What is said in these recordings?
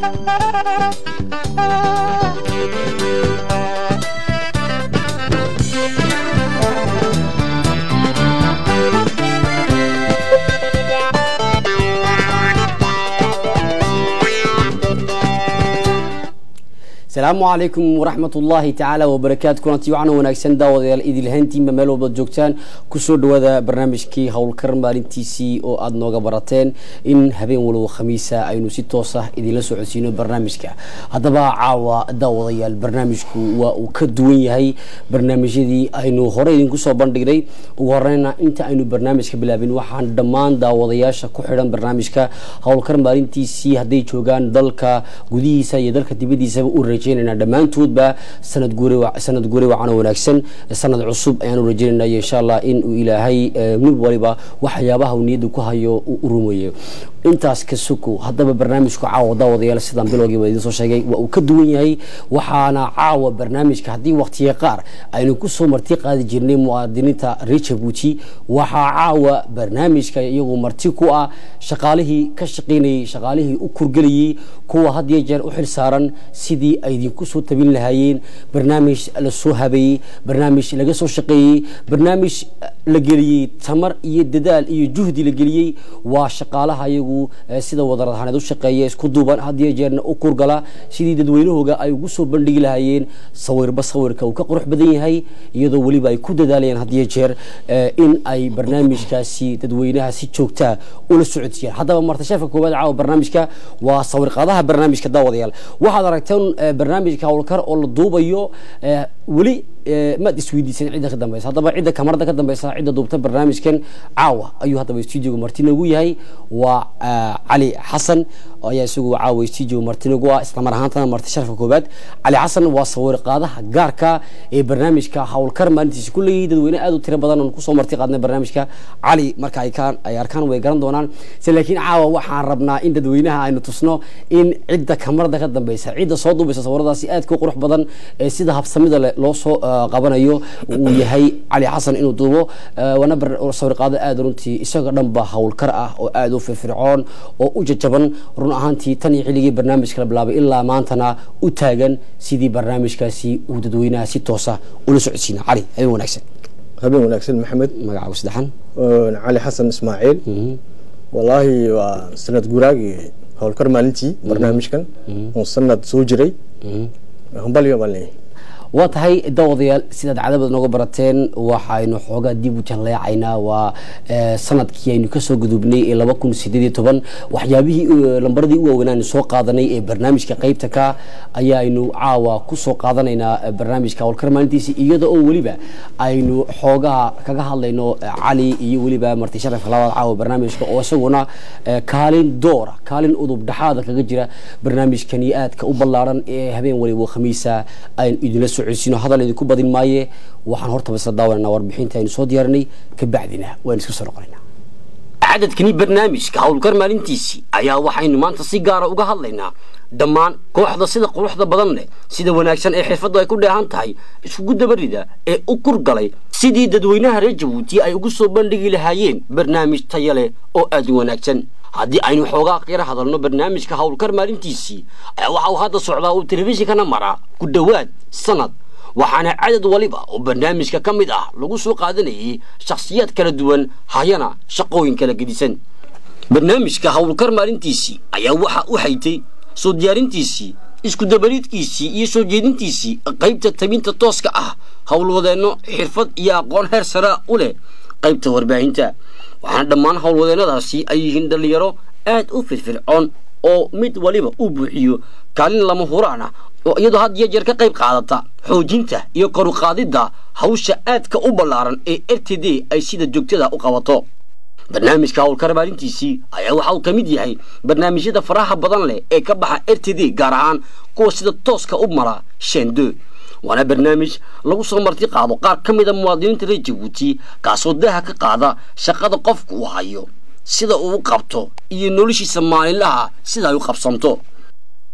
asalaamu calaykum waraxmat ullaahi tacaala wabarakaatu kulanti wacan wanaagsan daawadayaal idilhaantiinba meel walbaad joogtaan kusoo dhawaada barnaamijkii howlkar maalintiisii oo aada nooga barateen in habeen walow khamiisa aynu si toos ah idinla soo codsiino barnaamijka haddaba caawa daawadayaal barnaamijku waa uu ka duwan yahay barnaamijyadii aynu hore idinku soo bandhignay ugu horeyna inta aynu barnaamijka bilaabin waxaan dhammaan daawadayaasha ku xidhan barnaamijka howlkar maalintiisii hadday joogaan dalka gudihiisa iyo dalka dibadiisaba u rajeynayna dhammaantoodba sanad guure sanad guure wacana wanaagsan sanad cusub ayaanu rajeynayna insha allah in uu ilaahay mid waliba waxyaabaha uu niyadda ku hayo uu u rumeeyo intaas ka suko haddaba barnaamijku caawa daawadayaal sidaan bilowgiiba idiin soo sheegay waa uu ka duwan yahay waxaana caawa barnaamijka haddii waqtiya qaar aynu kusoo marti qaadi jirnay muwaadiniinta reer jabuuti waxaa caawa barnaamijka iyagu marti ku ah shaqaalihii ka shaqaynayey shaqaalihii u kurgelayey kuwa had iyo jeer u xil saaran sidii ay idinku soo tabin lahaayeen barnaamij la soo habeeyey barnaamij laga soo shaqeeyey barnaamij la geliyey tamar iyo dadaal iyo juhdi la geliyey waa shaqaalaha iyagu sida wadaradahaneed u shaqeeya isku duuban had iyo jeerna u kurgala sidii dadweynahooga ay ugu soo bandhigi lahaayeen sawirba sawirka uu ka qurux badan yahay iyadoo weliba ay ku dadaalayaan had iyo jeer in ay barnaamijkaasi dadweynaha si joogtaa ula socodsiiyaan haddaba martasheefka koowaad caawa barnaamijka waa sawirqaadaha barnaamijka daawadayaal waxaad aragteen barnaamijka howlkar oo la duubayo weli maad isweydiisan cidda ka dambeysa haddaba cidda kamarada ka dambeysa cidda duubta barnaamijkan caawa ayuu haddaba studioga marti noogu yahay waa cali xasan ayaa isagu caawa studio marti noogu ah islamar ahaantana marti sharafka koobaad cali xasan waa sawir qaadaha gaarka ee barnaamijka howlkar maalintiisa ku leeyahay dadweyne aad u tiro badan oon kusoo marti qaadnay barnaamijka cali marka ay kaan ay arkaan way garan doonaan se laakiin caawa waxaan rabnaa in dadweynaha aynu tusno in cidda kamarada ka dambeysa cidda soo duubaysa sawiradaasi aadka u qurux badan ee sida habsamida leh loo soo qabanayo uu yahay cali xasan inuu duubo waana sawirqaado aada runtii isagoo dhanba howlkar ah oo aada u firfircoon oo u jajaban run ahaantii tan iyo xilligii barnaamijka la bilaabay ilaa maantana u taagan sidii barnaamijkaasi uu dadweynaha si toosa ula socodsiina cali habeen wanaagsan habeen wanaagsan maxamed magacaagu saddexan cali xasan ismaaciil wallaahi waa sanad guuraagii howlkar maalintii barnaamijkan oo sanad soo jiray hambalyo baan leeyahay waa tahay daawadayaal sidaad cadabad nooga barateen waxaynu xoogaa dib u jalleecaynaa waa sanadkii aynu kasoo gudubnay ee laba kun sideed iyo toban waxyaabihii lambaradii u waaweynaan soo qaadanay ee barnaamijka qeybta ka ayaaynu caawa kusoo qaadanaynaa barnaamijka howlkar maalintiisa iyada oo weliba aynu xoogaa kaga hadlayno cali iyo weliba marti sharafka labaad caawa barnaamijka oo isaguna kaalin doora kaalin udub dhexaada kaga jira barnaamijkani aadka u ballaaran ee habeen waliba khamiisa aynu idinla socodsiino hadal idinku badin maaye waxaan hortaba isla daawanayna warbixinta aynu soo diyaarinay kabacdina waynu iska soo noqonaynaa cadadkani barnaamijka howlkar maalintiisii ayaa waxaynu maanta si gaara uga hadlaynaa dhammaan kooxda sida quruxda badan leh sida wanaagsan ee xirfaddu ay ku dheehan tahay iskugu dabarida ee u kurgalay sidii dadweynaha reer jabuuti ay ugu soo bandhigi lahaayeen barnaamij taya leh oo aada u wanaagsan haddii aynu xoogaa qira hadalno barnaamijka howlkar maalintiisii ayaa waxa uu hadda socdaa uu telefishinkana maraa ku dhowaad sanad waxaana cadad waliba oo barnaamijka ka mid ah lagu soo qaadanayay shakhsiyaad kala duwan hayana shaqooyin kala gedisan barnaamijka howlkar maalintiisii ayaa waxa u haytay soo diyaarintiisii isku dabariidkiisii iyo soo jeedintiisii qaybta tabinta tooska ah howlwadeenno xirfad iyo aqoon heer sare u leh qaybta warbaahinta waxaana dhammaan howlwadeennadaasi ay yihiin dhallinyaro aad u firfircoon oo mid waliba uu buuxiyo kaalin lama huraan ah oo iyadoo had iyo jeer ka qayb qaadata xoojinta iyo koruqaadidda hawsha aadka u ballaaran ee r t d ay sida joogtada u qabato barnaamijka howlkar maalintiisii ayaa waxa uu ka mid yahay barnaamijyada faraha badan leh ee ka baxa r t d gaar ahaan kuwa sida tooska u mara shendo waana barnaamij lagu soo marti qaado qaar ka mida muwaadiniinta reer jabuuti kaasoo daha ka qaada shaqada qofku uu hayo sida uu u qabto iyo noloshiisa maalinlaha sida ay u qabsanto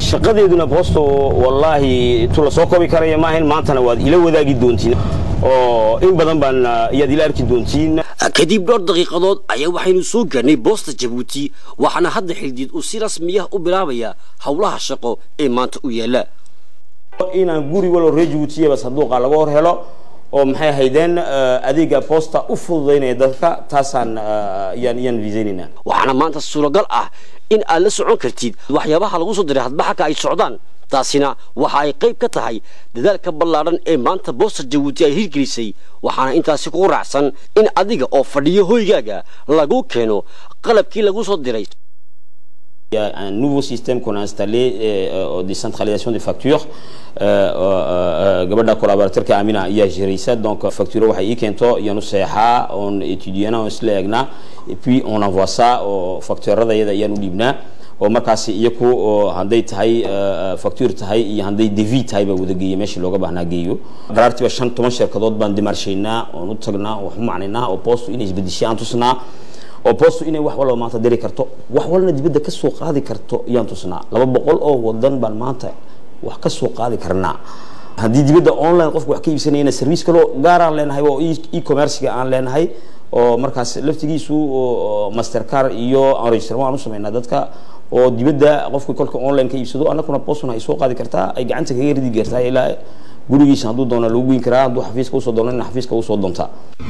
shaqadeeduna boosto wallaahi tu la soo koobi karaya maahayn maantana waad ila wadaagi doontiin oo in badan baan iyaad ila arki doontiin kadib dhowr daqiiqadood ayaa waxaynu soo gaarnay boosta jabuuti waxaana hadda xildiid uu si rasmiyah u bilaabaya howlaha shaqo ee maanta u yaala inaan guri walo reer jabuutiyaba sanduuqa laga hor helo oo maxay ahaydeen adeega boosta u fududaynaya dadka taasaan yaan iyaan viisaynaynaa waxaana maanta suuragal ah in aad la socon kartid waxyaabaha lagu soo diray hadba xagga ay socdaan taasina waxa ay qayb ka tahay dadaalka ballaadhan ee maanta boosta jabuuti ay hirgelisay waxaana intaasi kugu raacsan in adiga oo fadhiyo hoygaaga lagu keeno qalabkii lagu soo diray Il y a un nouveau système qu'on a installé euh, de centralisation des factures. gabadha collaboratorka amina ayaa jiraysa donc facture waxay ii keento iyanu seexaa oon étudiana oon isla eegnaa et puis on envoie ça oo facturada iyada ayaan u dhiibnaa oo markaasi iyaku oo hadday tahay facture tahay iyo hadday devi tahay baa wada geeya meeshii looga baahnaa geeyo qaraartiiba shan toban shirkadood baan dimaarshaynaa oon u tagnaa wax u macnaynaa oo boostu inay isbedeshay aan tusnaa oo boostu inay wax walba maanta diri karto wax walna dibadda ka soo qaadi karto ayaan tusnaa laba boqol oo wadan baan maanta wax ka soo qaadi karnaa haddii dibadda online qofku wax ka iibsanayana service kaloo gaaraan leenahay oo e-commerciga aan leenahay oo markaas laftigiisu mastercar iyo enregistrement aan u sameynaa dadka oo dibadda qofku kolka online ka iibsado annaguna boostuna ay soo qaadi kartaa ay gacanta kaga ridi kartaa ilaa gurigiisa hadduu doono lagu geyn karaa hadduu xafiiska usoo doono in xafiiska usoo doontaa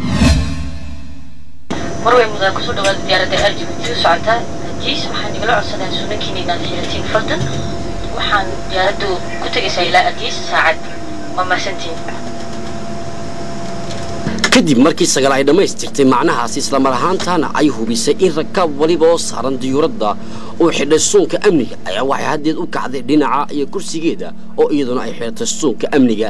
marway mudan kusoo dhawaada diyaaradda air jabuuti u socota hadiis waxaan igala codsadeen sunakiina inaad xiratiin fardan waxaan diyaaraddu ku tegaysaa ilaa adiis saacad waa mahadsantiin kadib markii sagaal ay dhammaystirtay macnahaasi islamar ahaantaana ay hubisay in rakaab waliba oo saaran diyuuradda uu xidhay suunka amniga ayaa waxay haddeed u kacday dhinaca iyo kursigeeda oo iyaduna ay xidhatay suunka amniga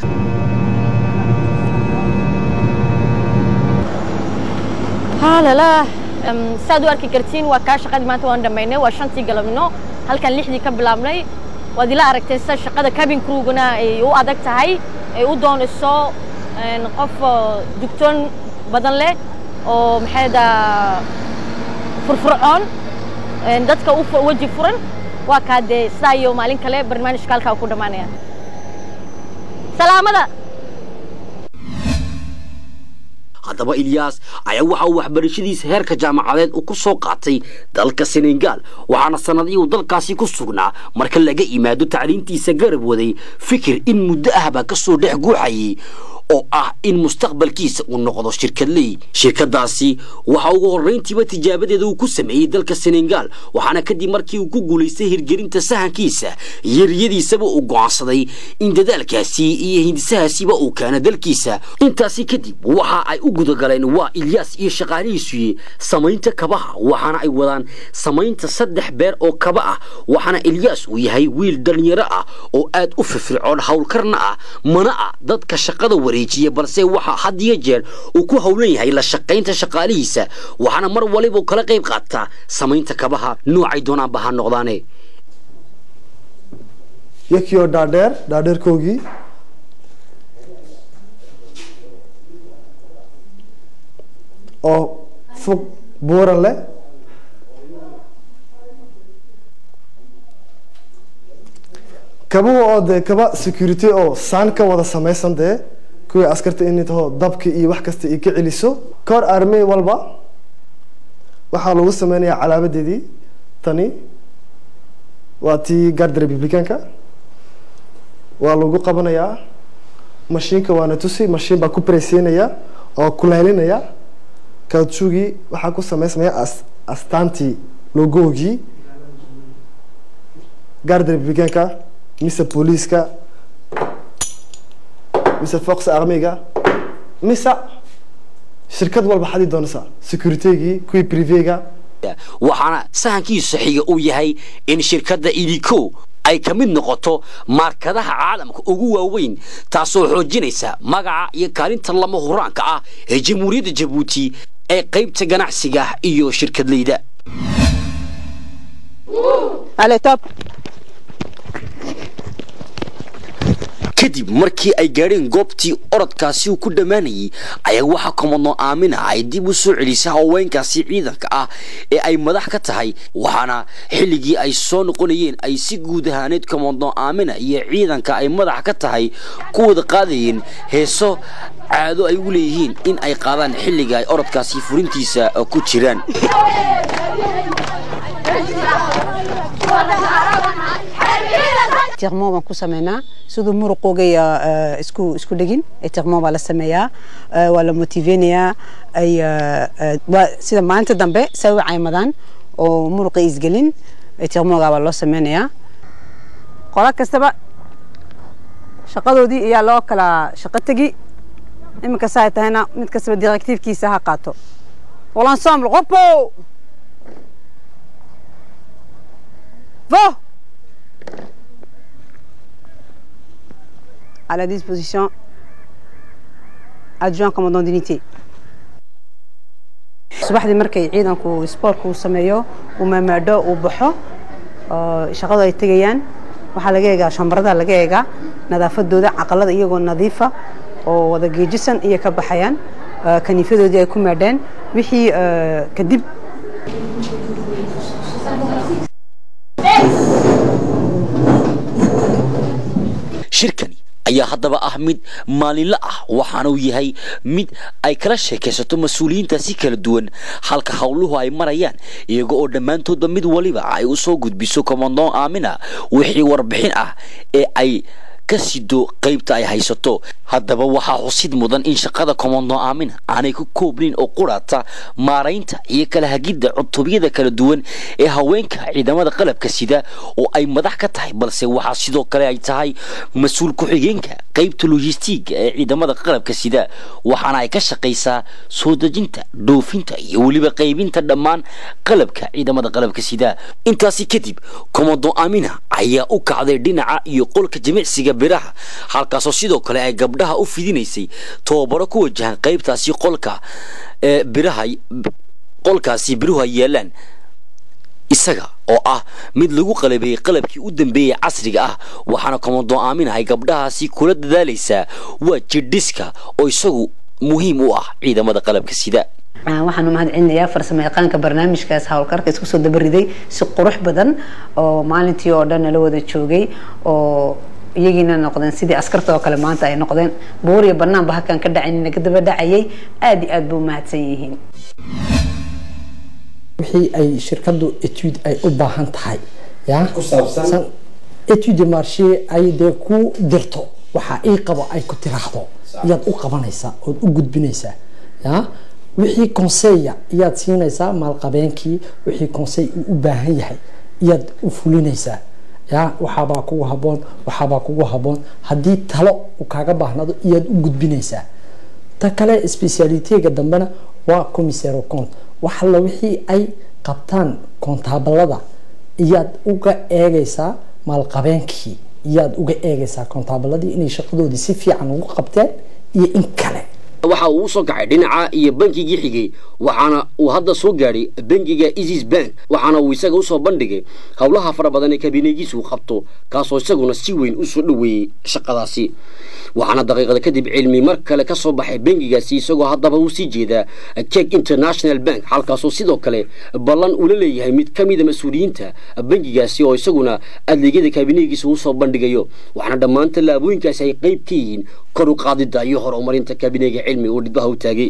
halalah saad u arki kartiin waa kaa shaqadii maanta waan dhammaynay waa shantii galabno halkan lixdii ka bilaabnay waad ila aragtay sida shaqada cabin crewguna ay u adag tahay ay u doonayso qof dugtoon badan leh oo maxayda furfurcoon dadka u weji furan waa kaa dee sidaa iyo maalin kale barnaamijka halkaa ku dhammaanaya salaamada haddaba ilyaas ayaa waxa uu waxbarashadiisa heerka jaamacadeed uu ku soo qaatay dalka senegaal waxaana sannadihii uu dalkaasi ku sugnaa marka laga yimaado tacliintiisa garab waday fikir in muddo ahbaa ka soo dhex guuxayay oo ah in mustaqbalkiisa uu noqdo shirkadley shirkadaasi waxa ugu horrayntiiba tijaabadeeda uu ku sameeyey dalka senegaal waxaana kadib markii uu ku guulaystay hirgelinta sahankiisa yeryadiisaba uu go'aansaday in dadaalkaasi iyo hindisahaasiba uu keeno dalkiisa intaasi kadib waxa ay u gudagaleen waa ilyaas iyo shaqaalihiisuye samaynta kabaha waxaana ay wadaan samaynta saddex beer oo kaba ah waxaana ilyaas uu yahay wiil dhallinyaro ah oo aad u firfircoon howlkarna ah mana ah dadka shaqada wareejiya balse waxa had iyo jeer uu ku howlan yahay la shaqaynta shaqaalihiisa waxaana mar waliba uu kala qayb qaataa samaynta kabaha noocay doonaanba ha noqdaane yakioo dhaadheer dhaadheerkoogii oo fog buuran leh kabuhu oo dee kaba security oo saan ka wada samaysan dee kuwii askarta inay taho dabka iyo wax kasta ay ka celiso kahor armey walba waxaa lagu sameynayaa calaabadeedii tani waa tii garda republicanka waa lagu qabanayaa mashiinka waana tusi mashiin baa ku preseenaya oo kuleylinaya kautshugii waxaa ku sameysmaya as astaantii logoogii garda republicanka mise booliiska mise fox armiga mise shirkad walba xadi doonaysaa securitygii kuwii privega waxaana sahankiisu xiga uu yahay in shirkadda idico ay ka mid noqoto maarkadaha caalamka ugu waaweyn taasoo xoojinaysa magaca iyo kaalinta lama huraanka ah ee jamhuuriyadda jabuuti ee qaybta ganacsiga iyo shirkadleyda kadib markii ay gaadheen goobtii orodkaasi uu ku dhammaanayay ayaa waxaa komadno aamina ay dib u soo celisay haweenkaasi ciidanka ah ee ay madax ka tahay waxaana xilligii ay soo noqonayeen ay si guud ahaaneed komadno aamina iyo ciidanka ay madax ka tahay ku wada qaadayeen heeso caado ay u leeyihiin in ay qaadaan xilliga ay orodkaasi furintiisa ku jiraan tirmo baan ku sameynaa siduu muruqoogay isku isku dhegin tirmo baa la sameeyaa waa la motiveynayaa ay waa sida maalinta dambe say u caymadaan oo muruqa isgelin tirmoga baa loo sameynayaa qola kastaba shaqadoodii ayaa loo kala shaqo tegi iminka saa tahayna mid kastaba directivkiisa ha qaato l'ensemble repos va à la disposition adjoint commandant d'unité subaxdii markay ciidanku sportku uu sameeyo uu maamaadho uu baxo shaqadu ay tegayaan waxaa laga eegaa shambarada laga eegaa nadaafadooda caqalada iyagoo nadiifa oo wada geejisan iyo ka baxayaan kaniifadoodii ay ku maadheen wixii kadib shirkani ayaa haddaba ah mid maalinle ah waxaana uu yahay mid ay kala sheekaysato mas-uuliyiintaasi kala duwan halka howluhu ay marayaan iyaga oo dhammaantoodba mid waliba ay u soo gudbiso commandon aamina wixii warbixin ah ee ay ka sido qaybta ay haysato haddaba waxaa xusid mudan in shaqada commandon aamina aanay ku koobnayn oo quraata maaraynta iyo kala hagidda cutubyada kala duwan ee haweenka ciidamada qalabka sida oo ay madax ka tahay balse waxaa sidoo kale ay tahay mas-uul ku-xigeenka qaybta logistiga ee ciidamada qalabka sida waxaana ay ka shaqaysaa soo dejinta dhoofinta iyo weliba qaybinta dhammaan qalabka ciidamada qalabka sida intaasi kadib commandon aamina ayaa u kacday dhinaca iyo qolka jimicsiga biraha halkaasoo sidoo kale ay gabdhaha u fidinaysay tababaro ku wajahan qaybtaasi qolka ee biraha qolkaasi biruhu ay yeelaan isaga oo ah mid lagu qalabeeyey qalabkii u dambeeyey casriga ah waxaana commandon aamin ay gabdhahaasi kula dadaalaysaa waa jidhiska oo isagu muhiim u ah ciidamada qalabka sida waxaan u mahad celinayaa farsamo yaqaanka barnaamijkaas howlkarka isku soo dabariday si qurux badan oo maalintii oo dhan nala wada joogay oo iyagiina noqdeen sidii askarta oo kale maanta ay noqdeen buur iyo banaanba halkan ka dhacayn naga daba dhacayay aada iyo aada buu mahadsan yihiin wixii ay shirkadu etude ay u baahan tahay ya kusaabsan etude marché ay dee ku dirto waxa ii qabo ay ku tiraahdo iyaad u qabanaysaa ood u gudbinaysaa ya wixii conseilla iyaad siinaysaa maalqabeenkii wixii conseil uu u baahan yahay iyaad u fulinaysaa ya waxaabaa kugu haboon waxaabaa kugu haboon haddii talo uu kaaga baahnado iyaad u gudbinaysaa ta kale specialitega dambena waa commissaire cont wax alla wixii ay qabtaan kontaabalada iyaad uga eegaysaa maalqabeenkii iyaad uga eegaysaa kontaabaladii inay shaqadoodii si fiican ugu qabteen iyo in kale waxa uu usoo kacay dhinaca iyo bankigii xigay waxaana uu hadda soo gaadhay bankiga easis bank waxaana uu isaga usoo bandhigay howlaha fara badan ee kabineegiisa uu qabto kaasoo isaguna si weyn usoo dhoweeyey shaqadaasi waxaana daqiiqada kadib cilmi mar kale kasoo baxay bankigaasi isagoo haddaba uu sii jeedaa cake international bank halkaasoo sidoo kale ballan ula leeyahay mid ka mida mas-uuliyiinta bankigaasi oo isaguna adeegyada kabineegiisa usoo bandhigayo waxaana dhammaan tallaabooyinkaasi ay qayb ka yihiin kor u qaadida iyo horumarinta kabineega cilmi uu dhidbaha u taagay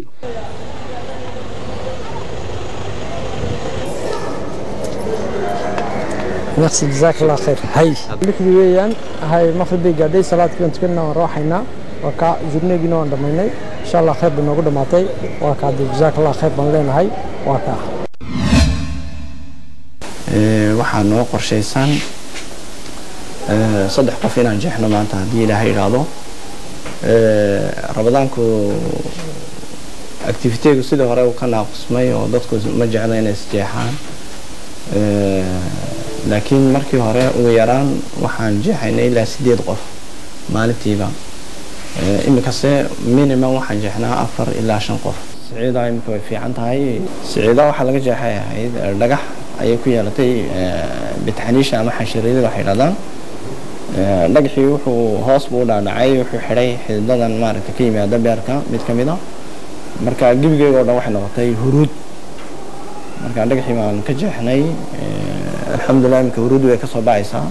merci jazaak allah khayr hay lixdii weeyaan hay maqrib bay gaadhay salaadkii baan tukanna waan rooxaynaa waa kaa jurneegiina waan dhammaynay insha allah khayr bay noogu dhammaatay waa kaa dee jazaak allah khayr baan leenahay waa kaa waxaa noo qorshaysan saddex qof inaan jeexno maanta haddii ilaahay idhaahdo rabadaanku activitegu sidii hore uu ka naaqusmay oo dadku ma jecla inay isjeexaan laakiin markii hore ugu yaraan waxaan jeexaynay ilaa sideed qof maalintiiba iminkase minimum waxaan jeexnaa afar ilaa shan qof siciida imika way fiican tahay siciida waxaa laga jeexay ahayd dhagax ayay ku yeelatay bitxaniisha ama xanshiriyada waxay dhahdaan Eh, dhagaxii wuxuu hoos buu u dhaadhacay wuxuu xidhay xididadan maaragta ka yimaada beerka mid ka mid a marka gebigeyga oo dhan waxay noqotay huruud marka dhagaxii baan ka jeexnay Eh, alxamdulilah imika huruud way ka soo baxaysaa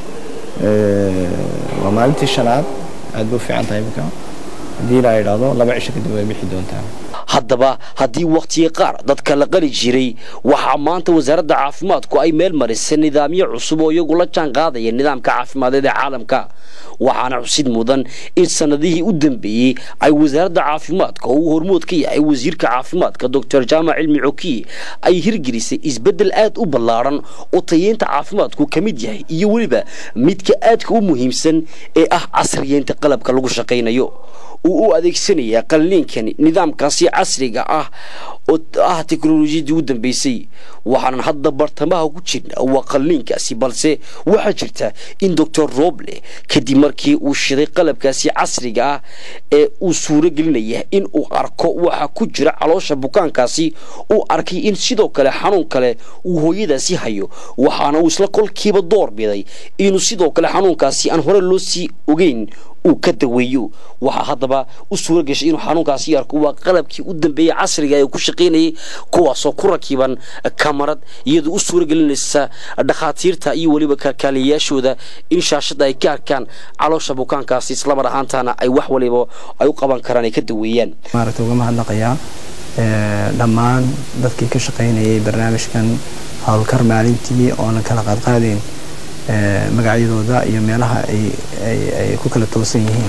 Eh, waa maalintii shanaad aad bay u fiican tahay imika haddii la yidhaahdo laba cisho kadib way bixi doontaa haddaba haddii wakhtiga qaar dadka la qali jiray waxaa maanta wasaaradda caafimaadku ay meel marisay nidaamyo cusub oo iyagu la jaan qaadaya nidaamka caafimadeed ee caalamka waxaana xusid mudan in sanadihii u dambeeyey ay wasaaradda caafimaadka oo uu hormood ka yahay wasiirka caafimaadka doctor jaamac cilmi cokiye ay hirgelisay isbeddel aad u ballaaran oo tayeynta caafimaadku ka mid yahay iyo weliba midka aadka u muhiimsan ee ah casriyeynta qalabka lagu shaqaynayo uu u adeegsanayaa qalliinkani nidaamkaasi casriga ah oo ah teknolojiyadii u dambeysay waxaanan hadda bartamaha ku jirna waa qalliinkaasi balse waxaa jirta in doctor roble kadib markii uu shiday qalabkaasi casriga ah ee uu suuro gelinaya in uu arko waxa ku jira caloosha bukaankaasi uu arkay in sidoo kale xanuun kale uu hooyadaasi hayo waxaana uu isla kolkiiba door biday inuu sidoo kale xanuunkaasi aan hore loo sii ogeyn uu ka daweeyo waxaa haddaba u suura gashay inuu xanuunkaasi arko waa qalabkii u dambeeyey casriga ee ku shaqaynayay kuwaasoo ku rakiban kamarad iyadoo u suura gelinaysa dhakhaatiirta iyo weliba kalkaaliyayaashooda in shaashada ay ka arkaan caloosha bukaankaasi islamar ahaantana ay wax waliba ay u qaban karaan ay ka daweeyaan maaragta uga mahadnaqayaa eh, dhammaan dadkii ka shaqaynayay barnaamijkan howlkar maalintii oonan kala qaadqaadayn eh, magacyadooda iyo meelaha ay ay- ay ku kala toosan yihiin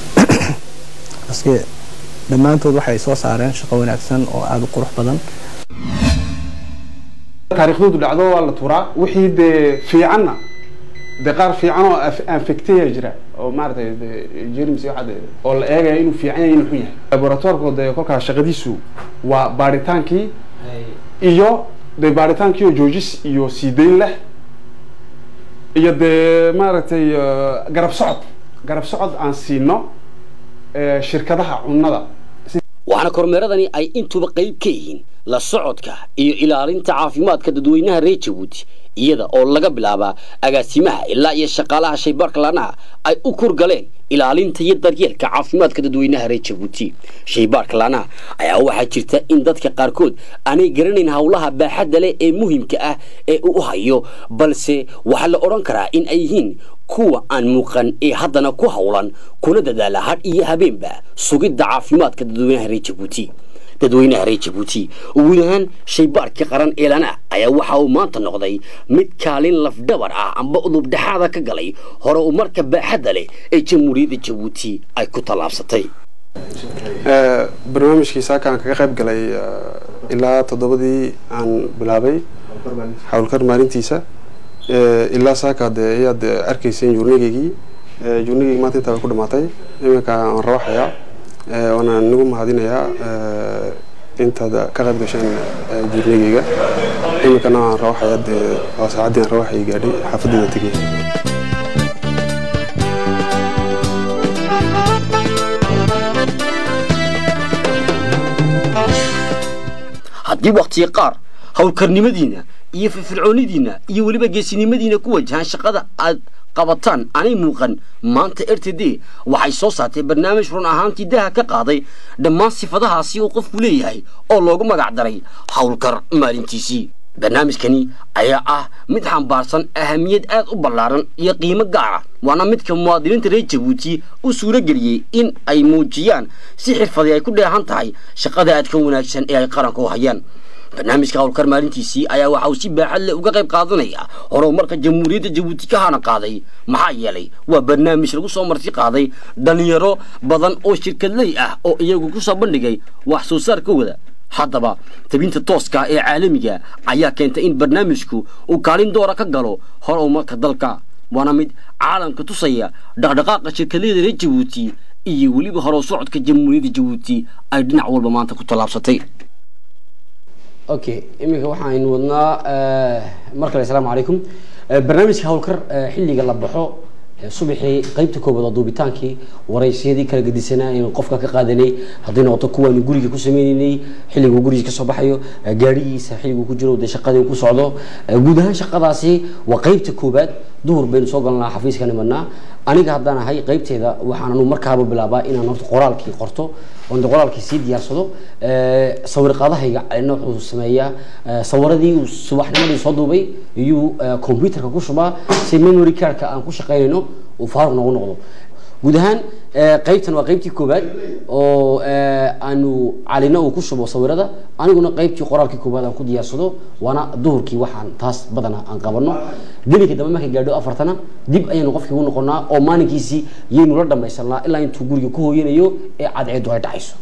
baske dhammaantood waxay soo saareen shaqo wanaagsan oo aada u qurux badan taariikhdoodu dhacdo waa la tuuraa wixii dee fiicanna dee qaar fiican oo anfecteya jira oo maaragtay dee jerms iyo waxa dee oo la eegaya inuu fiican yahay inuu xun yahay laboratoirku dee kolkaas shaqadiisu waa baaritaankii iyo dee baaritaankii oo joojis iyo siidayn leh iyo dee maaragtay eh, garab socod garab socod aan siino eh, shirkadaha cunnada waxaana kormeeradani ay intuba qayb ka yihiin la socodka iyo ilaalinta caafimaadka dadweynaha reer jabuuti iyada oo laga bilaabaa agaasimaha ilaa iyo shaqaalaha shaybaarka laanaha ay u kurgaleen ilaalinta iyo daryeelka caafimaadka dadweynaha reer jabuuti shaybaarka laanaha ayaa waxaa jirta in dadka qaarkood aanay garanayn howlaha baaxadda leh ee muhiimka ah ee uu u hayo balse waxaa la odhan karaa in ay yihiin kuwa aan muuqan ee haddana ku howlan kuna dadaala hadh iyo habeenba sugidda caafimaadka dadweynaha reer jabuuti dadweynaha reer jabuuti guud ahaan shaybaarkii qaran ee lana ayaa waxa uu maanta noqday mid kaalin lafdhabar ah amba udubdhexaada ka galay hore u marka baaxadda leh ee jamhuuriyadda jabuuti ay ku tallaabsatay Eh, barnaamijkii saakaan kaga qayb galay eh, ilaa toddobadii aan bilaabay howlkar maalintiisa Eh, ilaa saaka dee ayaad eh, arkayseen journigeygii Eh, journigeygii maanta intaa way ku dhamaatay iminka aan rawaxayaa Eh, waana nagu mahadinayaa eh, intaad ka qayb gasheen eh, journigeyga iminkana aan rawaxayaa dee waa saacaddii aan rawaxay gaadhay xaafadeeda tegay haddii wakhtiga qaar howlkarnimadiina iyo firfircoonidiina iyo weliba geesinimadiina ku wajahaan shaqada aad qabataan aanay muuqan maanta r t d waxay soo saartay barnaamij run ahaantii daha ka qaaday dhammaan sifadahaasi uu qofku leeyahay oo loogu magac daray howlkar maalintiisii barnaamijkani ayaa ah mid xambaarsan ahamiyad aad u ballaaran iyo qiimo gaara waana midka muwaadiniinta reer jabuuti u suuro geliyey in ay muujiyaan si xirfadi ay ku dheehan tahay shaqada aadka wanaagsan ee ay qaranka u hayaan barnaamijka howlkar maalintiisii ayaa waxa uu si baaxad leh uga qayb qaadanaya horumarka jamhuuriyadda jabuuti ka hana qaaday maxaa yeelay waa barnaamij lagu soo marti qaaday dhalinyaro badan oo shirkadley ah oo iyagu ku soo bandhigay wax soo saarkooda haddaba tabinta tooska ee caalamiga ayaa keentay in barnaamijku uu kaalin doora ka galo horumarka dalka waana mid caalamka tusaya dhaqdhaqaaqa shirkadleyda reer jabuuti iyo weliba horow socodka jamhuuriyadda jabuuti ay dhinac walba maanta ku tallaabsatay okay iminka waxaaynu wadnaa mar kale asalaamu calaykum barnaamijka howlkar xilliga la baxo subaxii qaybta koobaad oo duubitaankii waraysiyadii kala gedisanaa aynu qofka ka qaadanay hadday noqoto kuwaanu guriga ku sameynaynay xilliguu guriga kasoo baxayo gaarigiisa xilliguu ku jiro dee shaqadii ku socdo guud ahaan shaqadaasi waa qaybta koobaad duhur baynu soo galan lahaa xafiiska nimanaa aniga haddaan ahay qaybteeda waxaan anu markaaba bilaabaa inaan horta qoraalkii qorto oon qoraalkii sii diyaarsado sawir qaadahayga calina wuxuu sameeyaa sawiradii uu subaxnimadii soo duubay iyuu computerka ku shubaa si memory cardka aan ku shaqaynayno uu faaruq noogu noqdo guud ahaan qaybtan waa qaybtii koobaad oo aanu calina uu ku shubo sawirada aniguna qaybtii qoraalkii koobaad aan ku diyaarsado waana duhurkii waxaan taas badana aan qabano gelinka dambe markay gaadho afartana dib ayaynu qofkii u noqonaa oo maalinkiisii yaynu la dhamaysanaa ilaa intuu guriga ku hooyanayo ee cadceedu ay dhacayso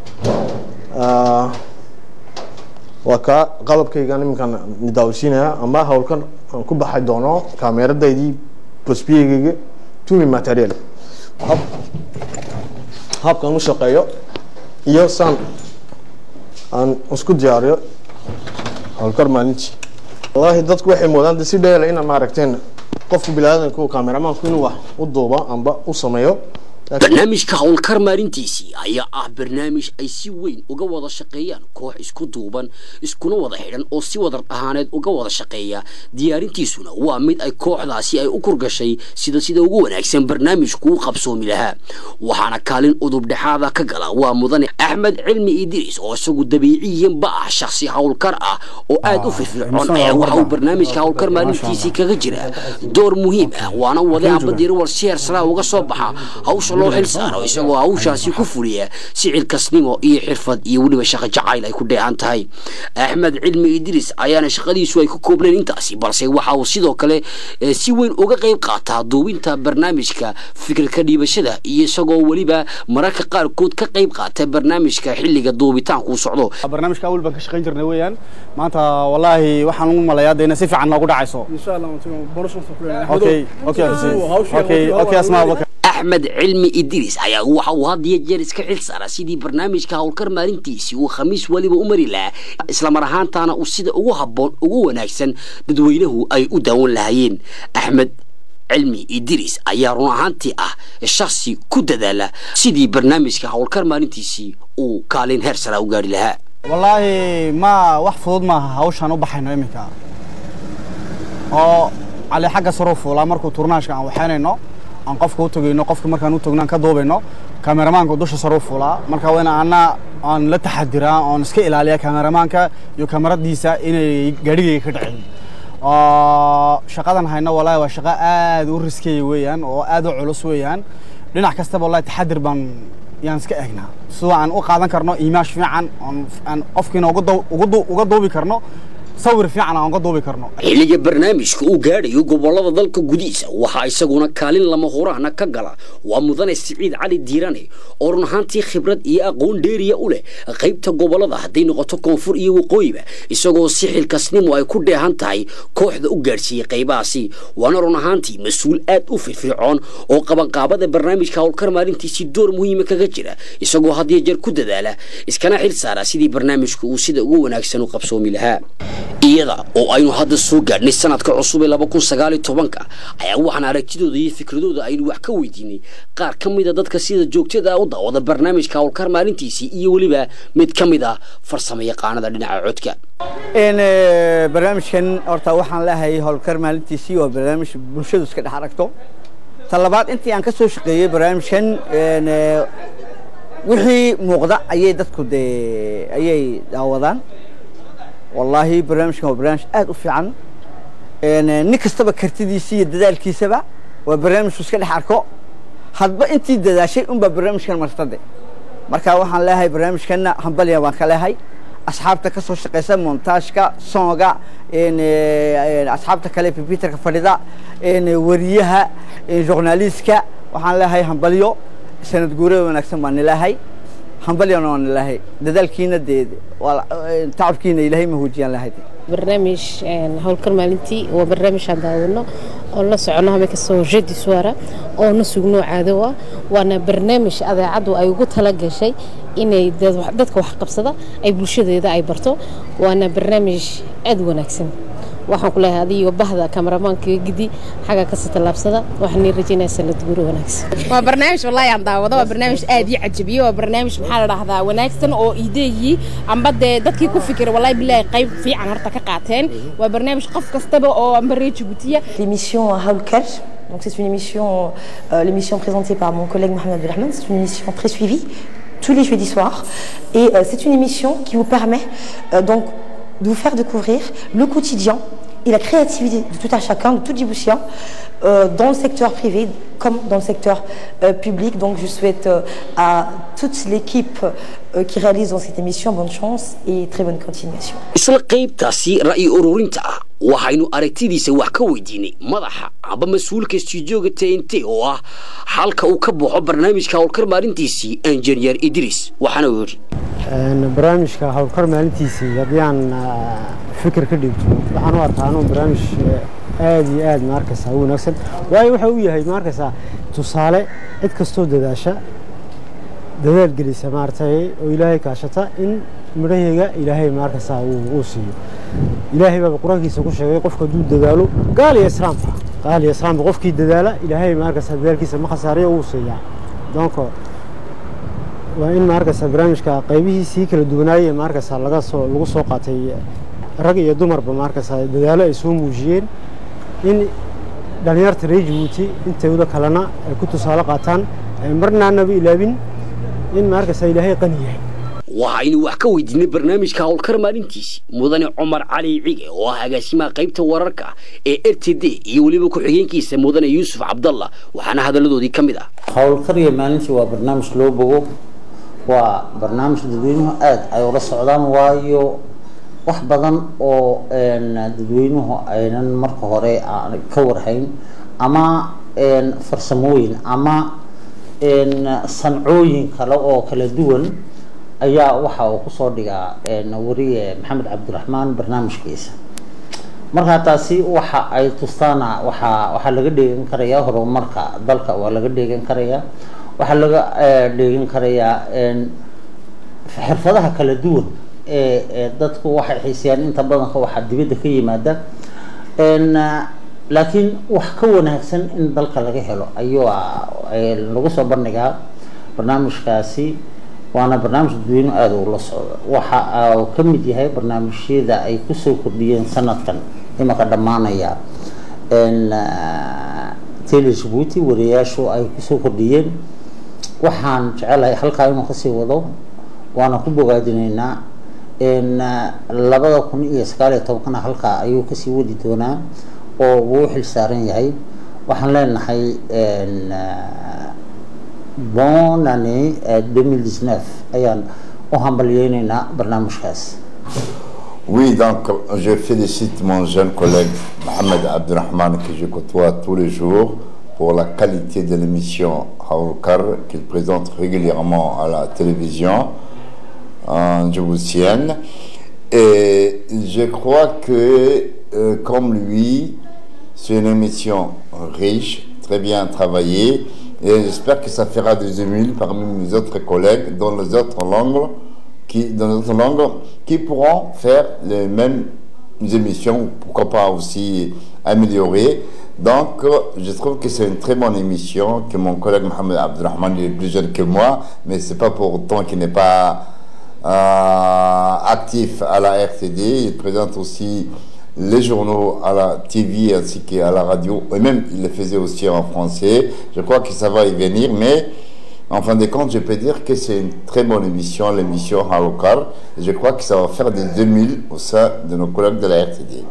waa kaa qalabkaygan iminkaan nidaawsiinaya ama howlkan aan ku baxay doono kaameradaydii bosbiyegayga tumi material hab habkaan u shaqeeyo iyo saan aan isku diyaariyo howlkar maalintii wallaahi dadku waxay moodaan de si dheela ina maaragteen qofku bilaadanku kameramaanku inuu wax u duubo amba u sameeyo barnaamijka howlkar maalintiisii ayaa ah barnaamij ay si weyn uga wada shaqeeyaan koox isku duuban iskuna wada xidhan oo si wadar ahaaneed uga wada shaqeeya diyaarintiisuna waa mid ay kooxdaasi ay u kurgashay sida sida ugu wanaagsan barnaamijku u qabsoomi lahaa waxaana kaalin udub dhexaada ka gala waa mudane axmed cilmi idriis oo isagu dabiiciyanba ah shaksi howlkar ah oo aad u firfircoon ayaa waxa uu barnaamijka howlkar maalintiisii kaga jira door muhiim ah waana wade ambadiirwal si heersaraa uga soo baxa hawsha loo xil saaro isagoo hawshaasi ku fuliya sicil kasnimo iyo xirfad iyo weliba shaqo jacayl ay ku dheehan tahay axmed cilmi idriis ayaana shaqadiisu ay ku koobnayn intaasi balse waxa uu sidoo kale si weyn uga qayb qaataa duubinta barnaamijka fikirka dhiibashada iyo isagoo weliba mararka qaarkood ka qayb qaata barnaamijka xilliga duubitaanku socdo barnaamijka awal baan ka shaqayn jirnay weeyaan maanta wallaahi waxaan ugu malayaa dee si fiican noogu dhacayso okay okay okay okay asmaa abubakar axmed cilmi idriis ayaa waxa uu had iyo jeer iska xil saara sidii barnaamijka howlkar maalintiisii uu khamiis weliba u mari lahaa islamar ahaantaana uu sida ugu habboon ugu wanaagsan dadweynuhu ay u daawan lahaayeen axmed cilmi idriis ayaa run ahaantii ah shaksi ku dadaala sidii barnaamijka howlkar maalintiisii uu kaalin heer sara u gaari lahaa wallaahi ma wax fudud maaha hawshaan u baxayno iminka oo cali xagga saroo fuulaa markuu turnaashka aan waxaynayno aan qofka u tagayno qofka markaan u tagno aan ka duubayno kameramaanka dusha sare u fuulaa marka waa in ana aan la taxadiraa oon iska ilaaliya kameramaanka iyo kamaradiisa inay gaadhigayga ka dhacin shaqadan hayno wallaahi waa shaqo aad u riskeeya weeyaan oo aad u culus weeyaan dhinac kastaba wallahi taxadir baan yaan iska eegnaa sidoo aan u qaadan karno imaash fiican aan qofkiina uga duubi karno sawir fiican aan uga duubi karno xilliga barnaamijka uu gaadhayo gobolada dalka gudihiisa waxaa isaguna kaalin lama huraana ka gala waa mudane siciid cali diirane oo run ahaantii khibrad iyo aqoon dheeriya u leh qaybta gobolada hadday noqoto koonfur iyo waqooyiba isagoo si xilkasnimo ay ku dheehan tahay kooxda u gaadhsiiyey qaybahaasi waana run ahaantii mas-uul aad u firfircoon oo qabanqaabada barnaamijka howlkar maalintiisii door muhiima kaga jira isagoo had iyo jeer ku dadaala iskana xil saara sidii barnaamijku uu sida ugu wanaagsan u qabsoomi lahaa iyada oo aynu hadda soo gaadhnay sanadka cusub ee laba kun sagaal iyo tobanka ayaa waxaan aragtidooda iyo fikradooda aynu wax ka weydiinay qaar ka mid a dadka sida joogtada u daawada barnaamijka howlkar maalintiisii iyo weliba mid ka mid ah farsamo yaqaanada dhinaca codka barnaamijkan horta waxaan leehay howlkar maalintiisii waa barnaamij bulshadu iska dhex aragto ta labaad intii aan ka soo shaqeeyey barnaamijkan wixii muuqda ayay dadku dee ayay daawadaan wallaahi barnaamijkan waa barnaamij aad u fiican nin kastaba kartidiisa iyo dadaalkiisaba waa barnaamijku iska dhex arko hadba intii dadaashay unbaa barnaamijkan martade marka waxaan leeyahay barnaamijkanna hambalya baan ka leehay asxaabta ka soo shaqeysa montaajka songa asxaabta kale bibiterka fadhida wariyaha journalistka waxaan leeyahay hambalyo sanad guurada wanaagsan baan nileehay hambalyana waan nileehay dadaalkiina dee tacabkiina ilaahay ma hoojiyaan lahayd barnaamij howlkar maalintii waa barnaamij aan daawano oo la socono hame kasoo jeedi suara oo na sugno caado ah waana barnaamij adeecaddu ay ugu tala gashay inay dadka wax qabsada ay bulshadeeda ay barto waana barnaamij aad wanaagsan waxaan ku leeyahay adigo bahda kamaramaanka gidi xagga kasi tallaabsada waxaan nii rajaynaya sanad guuri wanaagsan waa barnaamij wallaahi aan daawado waa barnaamij aad ii cajabiye waa barnaamij maxaa la dhahdaa wanaagsan oo ideeyii amba dee dadkii ku fikira wallaahi bilaahi qayb fiican horta ka qaateen waa barnaamij qof kastaba oo amba reer jabuutiya L'émission Raoul Kelch, donc c'est une émission, euh, l'émission présentée par mon collègue Mohamed Abdelrahman, c'est une émission très suivie tous les jeudis soirs et euh, c'est une émission qui vous permet euh, donc de vous faire découvrir le quotidien et la créativité de tout un chacun, de tout Djiboutien, euh, dans le secteur privé comme dans le secteur euh, public. Donc je souhaite euh, à toute l'équipe euh, qui réalise dans cette émission bonne chance et très bonne continuation. isla qaybtaasi ra'yi ururinta ah waxaynu aragtidiisa wax ka weydiinay madaxa amba mas-uulka stuudioga t n t oo ah halka uu ka baxo barnaamijka howlkar maalintiisii engineer idris waxaana uu yidhi barnaamijka howlkar maalintiisii haddii aan fikir ka dhigto waxaan u arkaa anuu barnaamij aad iyo aad ma arkaysaa u wanaagsan waayo waxa uu yahay ma arkaysaa tusaale cid kastoo dadaasha dadaal gelisa maaragtay oo ilaahay kaashata in midhahayga ilaahay ma arkaysaa uu uu siiyo ilaahay baaba qur-aankiisa ku sheegay qofka hadduu dadaalo gaal iyo islaamba gaal iyo islaamba qofkii dadaala ilaahay ma arkaysaa dadaalkiisa ma khasaariyo uu siiyaa donc waa in ma arkaysaa barnaamijka qaybihiisii kala duwanaayee ma arkaysaa laga soo lagu soo qaatay rag iyo dumarba ma arkaysaa dadaalo ay soo muujiyeen in dhalinyarta reer jabuuti intooda kalena ay ku tusaale qaataan ay marnaanaba ilaabin in ma arkaysaa ilaahay qani yahay waxaynu wax ka weydiinay barnaamijka howlkar maalintiisii mudane cumar cali cige oo ah agaasimaha qaybta wararka ee r t d iyo weliba ku-xigeenkiisa mudane yuusuf cabdallah waxaana hadalladoodii ka mid ah howlkarya maalintii waa barnaamij loo bogo waa barnaamij dadweynuhu aada ay ula socdaan waayo wax badan oo dadweynuhu aynan marka hore aan ka warhayn ama farsamooyin ama sancooyin kale oo kala duwan ayaa waxa uu kusoo dhigaa wariye maxamed cabdiraxmaan barnaamijkiisa markaa taasi waxa ay tustaana waxa waxaa laga dheegan karayaa horumarka dalka waa laga dheegan karayaa waxaa laga dheegan karayaa xirfadaha kala duwan ee ee dadku waxay xiisiyaan inta badanka waxaa dibadda ka yimaada laakiin wax ka wanaagsan in dalka laga helo ayuu lagu soo bandhigaa barnaamijkaasi waana barnaamij dadweynuhu aada ula socda waxa uu ka mid yahay barnaamijyada ay kusoo kordhiyeen sanadkan imaka dhammaanaya tele jabuuti wariyaashu ay kusoo kordhiyeen waxaan jecelahay halkaa inuu kasii wado waana ku bogaadinaynaa labada kun iyo sagaal iyo tobankana halkaa ayuu kasii wadi doonaa oo wuu xil saaran yahay waxaan leenahay bon année 2019 ayaan u hambalyeynaynaa barnaamijkaas Oui, donc je félicite mon jeune collègue Mohamed Abdurrahman que je côtoie tous les jours pour la qualité de l'émission Haoukar qu'il présente régulièrement à la télévision en djiboutienne. Et je crois que, euh, comme lui, c'est une émission riche, très bien travaillée. Et j'espère que ça fera des émules parmi mes autres collègues dans les autres langues qui, dans les autres langues, qui pourront faire les mêmes émissions, pourquoi pas aussi améliorer. Donc, je trouve que c'est une très bonne émission, que mon collègue Mohamed Abdelrahman est plus jeune que moi, mais c'est pas pour autant qu'il n'est pas euh, actif à la RTD. Il présente aussi les journaux à la TV ainsi qu'à la radio, et même il le faisait aussi en français. Je crois que ça va y venir, mais en fin de compte, je peux dire que c'est une très bonne émission, l'émission Halokar. Et je crois que ça va faire des 2000 au sein de nos collègues de la RTD.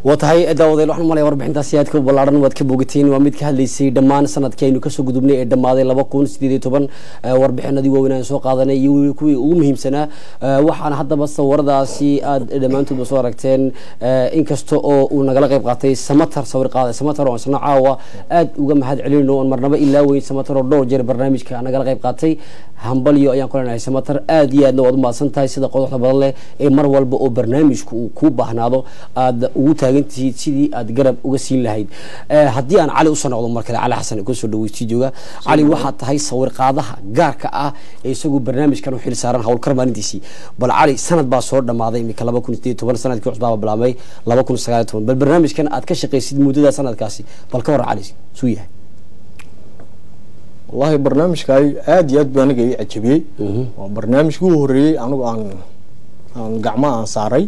waa tahay daawadeel waxaan malaya warbixintaasi aad ka ballaaran waad ka bogateen waa mid ka hadlaysay dhammaan sanadkii aynu kasoo gudubnay ee dhammaaday laba kun sideed iyo toban warbixinadii waaweyn aan soo qaadanay iyo kuwii ugu muhiimsanaa waxaana haddaba sawiradaasi aad dhammaantoodba soo aragteen inkasta oo uu nagala qayb qaatay samatar sawir qaada samatar oo isna caawa aad uga mahad celinayno oon marnaba ilaa weyn samatar oo dhowr jeer barnaamijka nagala qayb qaatay hambalyo ayaan ku leenahay samatar aad iyo aadna waad u mahadsan tahay sida qodoxda badan leh ee mar walba oo barnaamijku uu kuu baahnaado aad ugu taagantihiid sidii aad garab uga siin lahayd haddii aan cali usoo noqdo mar kale cali xasan kusoo dhaweysti jooga cali waxaad tahay sawir qaadaha gaarka ah ee isagu barnaamijkan u xil saaran howlkar maalintiisii bal cali sanad baa soo dhammaaday iminka laba kun sideed toban sanadkii cusbaaba bilaabmay laba kun sagaal toban bal barnaamijkan aad ka shaqaysid muddada sanadkaasi bal ka warran cali suu yahay wallahi barnaamijkaay aad iyo aad baa aniga ii cajabiyey waa barnaamijkii ugu horreeyey anigu aan aan gacmo aan saaray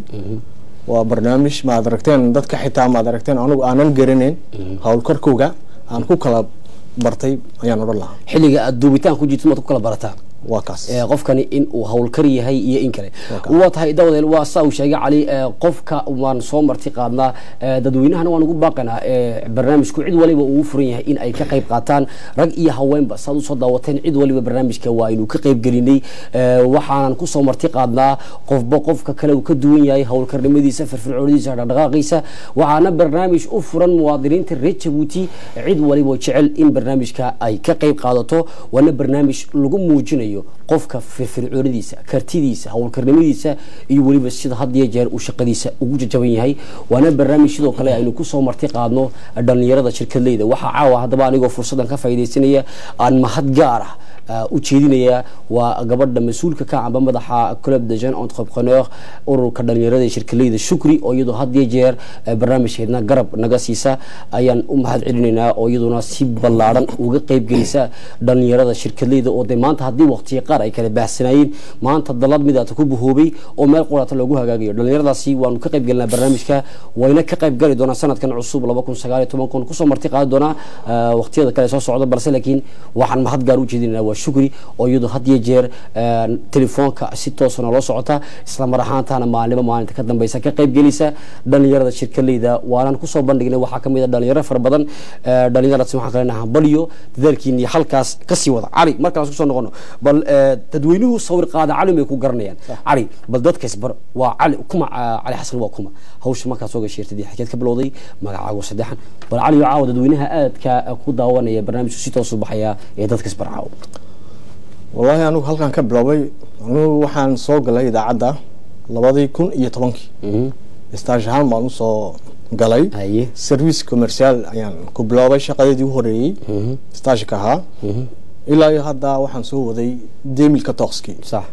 waa barnaamij maad aragteen dadka xitaa maad aragteen anigu aanan garanayn howlkarkooga aan ku kala bartay ayaan odhan lahaa xilliga aad duubitaan ku jirto maad ku kala barataan waa kaas qofkani in uu howlkar yahay iyo in kale waa tahay dawadeel waa saa uu sheegay cali qofka waan soo marti qaadnaa dadweynahana waan ugu baaqanaa barnaamijku cid waliba uu furan yahay in ay ka qayb qaataan rag iyo haweenba saad usoo daawateen cid waliba barnaamijka waa inuu ka qayb gelinay waxaanan kusoo marti qaadnaa qofba qofka kale uu ka duwan yahay howlkarnimadiisa firfircoonadiisa dhaqdhaqaaqiisa waxaana barnaamij u furan muwaadiniinta reer jabuuti cid waliba jecel in barnaamijka ay ka qayb qaadato waana barnaamij lagu muujinayo qofka firfircoonadiisa kartidiisa howlkarnimadiisa iyo weliba sida had iyo jeer uu shaqadiisa ugu jajaban yahay waana barnaamij sidoo kale aynu kusoo marti qaadno dhalinyarada shirkadleyda waxaa caawa haddaba anigoo fursadan ka faaidaysanaya aan mahad gaar ah u jeedinaya waa gabadha mas-uulka ka amba madaxa club de jeune entrepreneur ururka dhalinyarada shirkadleyda shukri oo iyadoo had iyo jeer barnaamijkeedna garab naga siisa ayaan u mahad celinaynaa oo iyaduna si ballaaran uga qeybgelisa dhalinyarada shirkadleyda oo de maanta haddii waqtiya qaar ay kala baahsanaayeen maanta dalad midaata ku bahoobay oo meel quraata loogu hagaagayo dhalinyaradaasi waanu ka qayb gelinaa barnaamijka wayna ka qayb gali doonaa sanadkan cusub laba kun sagaal iyo toban kun kusoo marti qaadi doonaa waqtiyada kale soo socda balse laakiin waxaan mahad gaar u jeedinayna waa shukri oo iyadoo had iyo jeer telefoonka si toosana loo socota isla mar ahaantaana maalinba maalinta ka dambeysa ka qayb gelisa dhalinyarada shirkaleyda waanaan kusoo bandhignay waxaa kamid a dhalinyaro fara badan dhalinyaradaasi waxaan kaleenaha hambalyo dadaalkiini halkaas kasii wada cali markaan kusoo noqono bal dadweynuhu sawir qaada cali bay ku garanayaan cali bal dadka isbar waa cali kuma cali xasan waa kuma hawsha markaa soo gasheertay xageed ka bilowday magacaagu saddexan bal cali oo caawa dadweynaha aadka ku daawanaya barnaamijku si toos u baxaya ee dadka isbar caawa wallaahi anigu halkaan ka biloobay anigu waxaan soo galay idaacadda labadii kun iyo tobankii stage ahaan baan usoo galay service commercial ayaan ku biloobay shaqadeedii u horeeyey stageka ahaa ilaa iyo hadda waxaan soo waday demil katorskii sax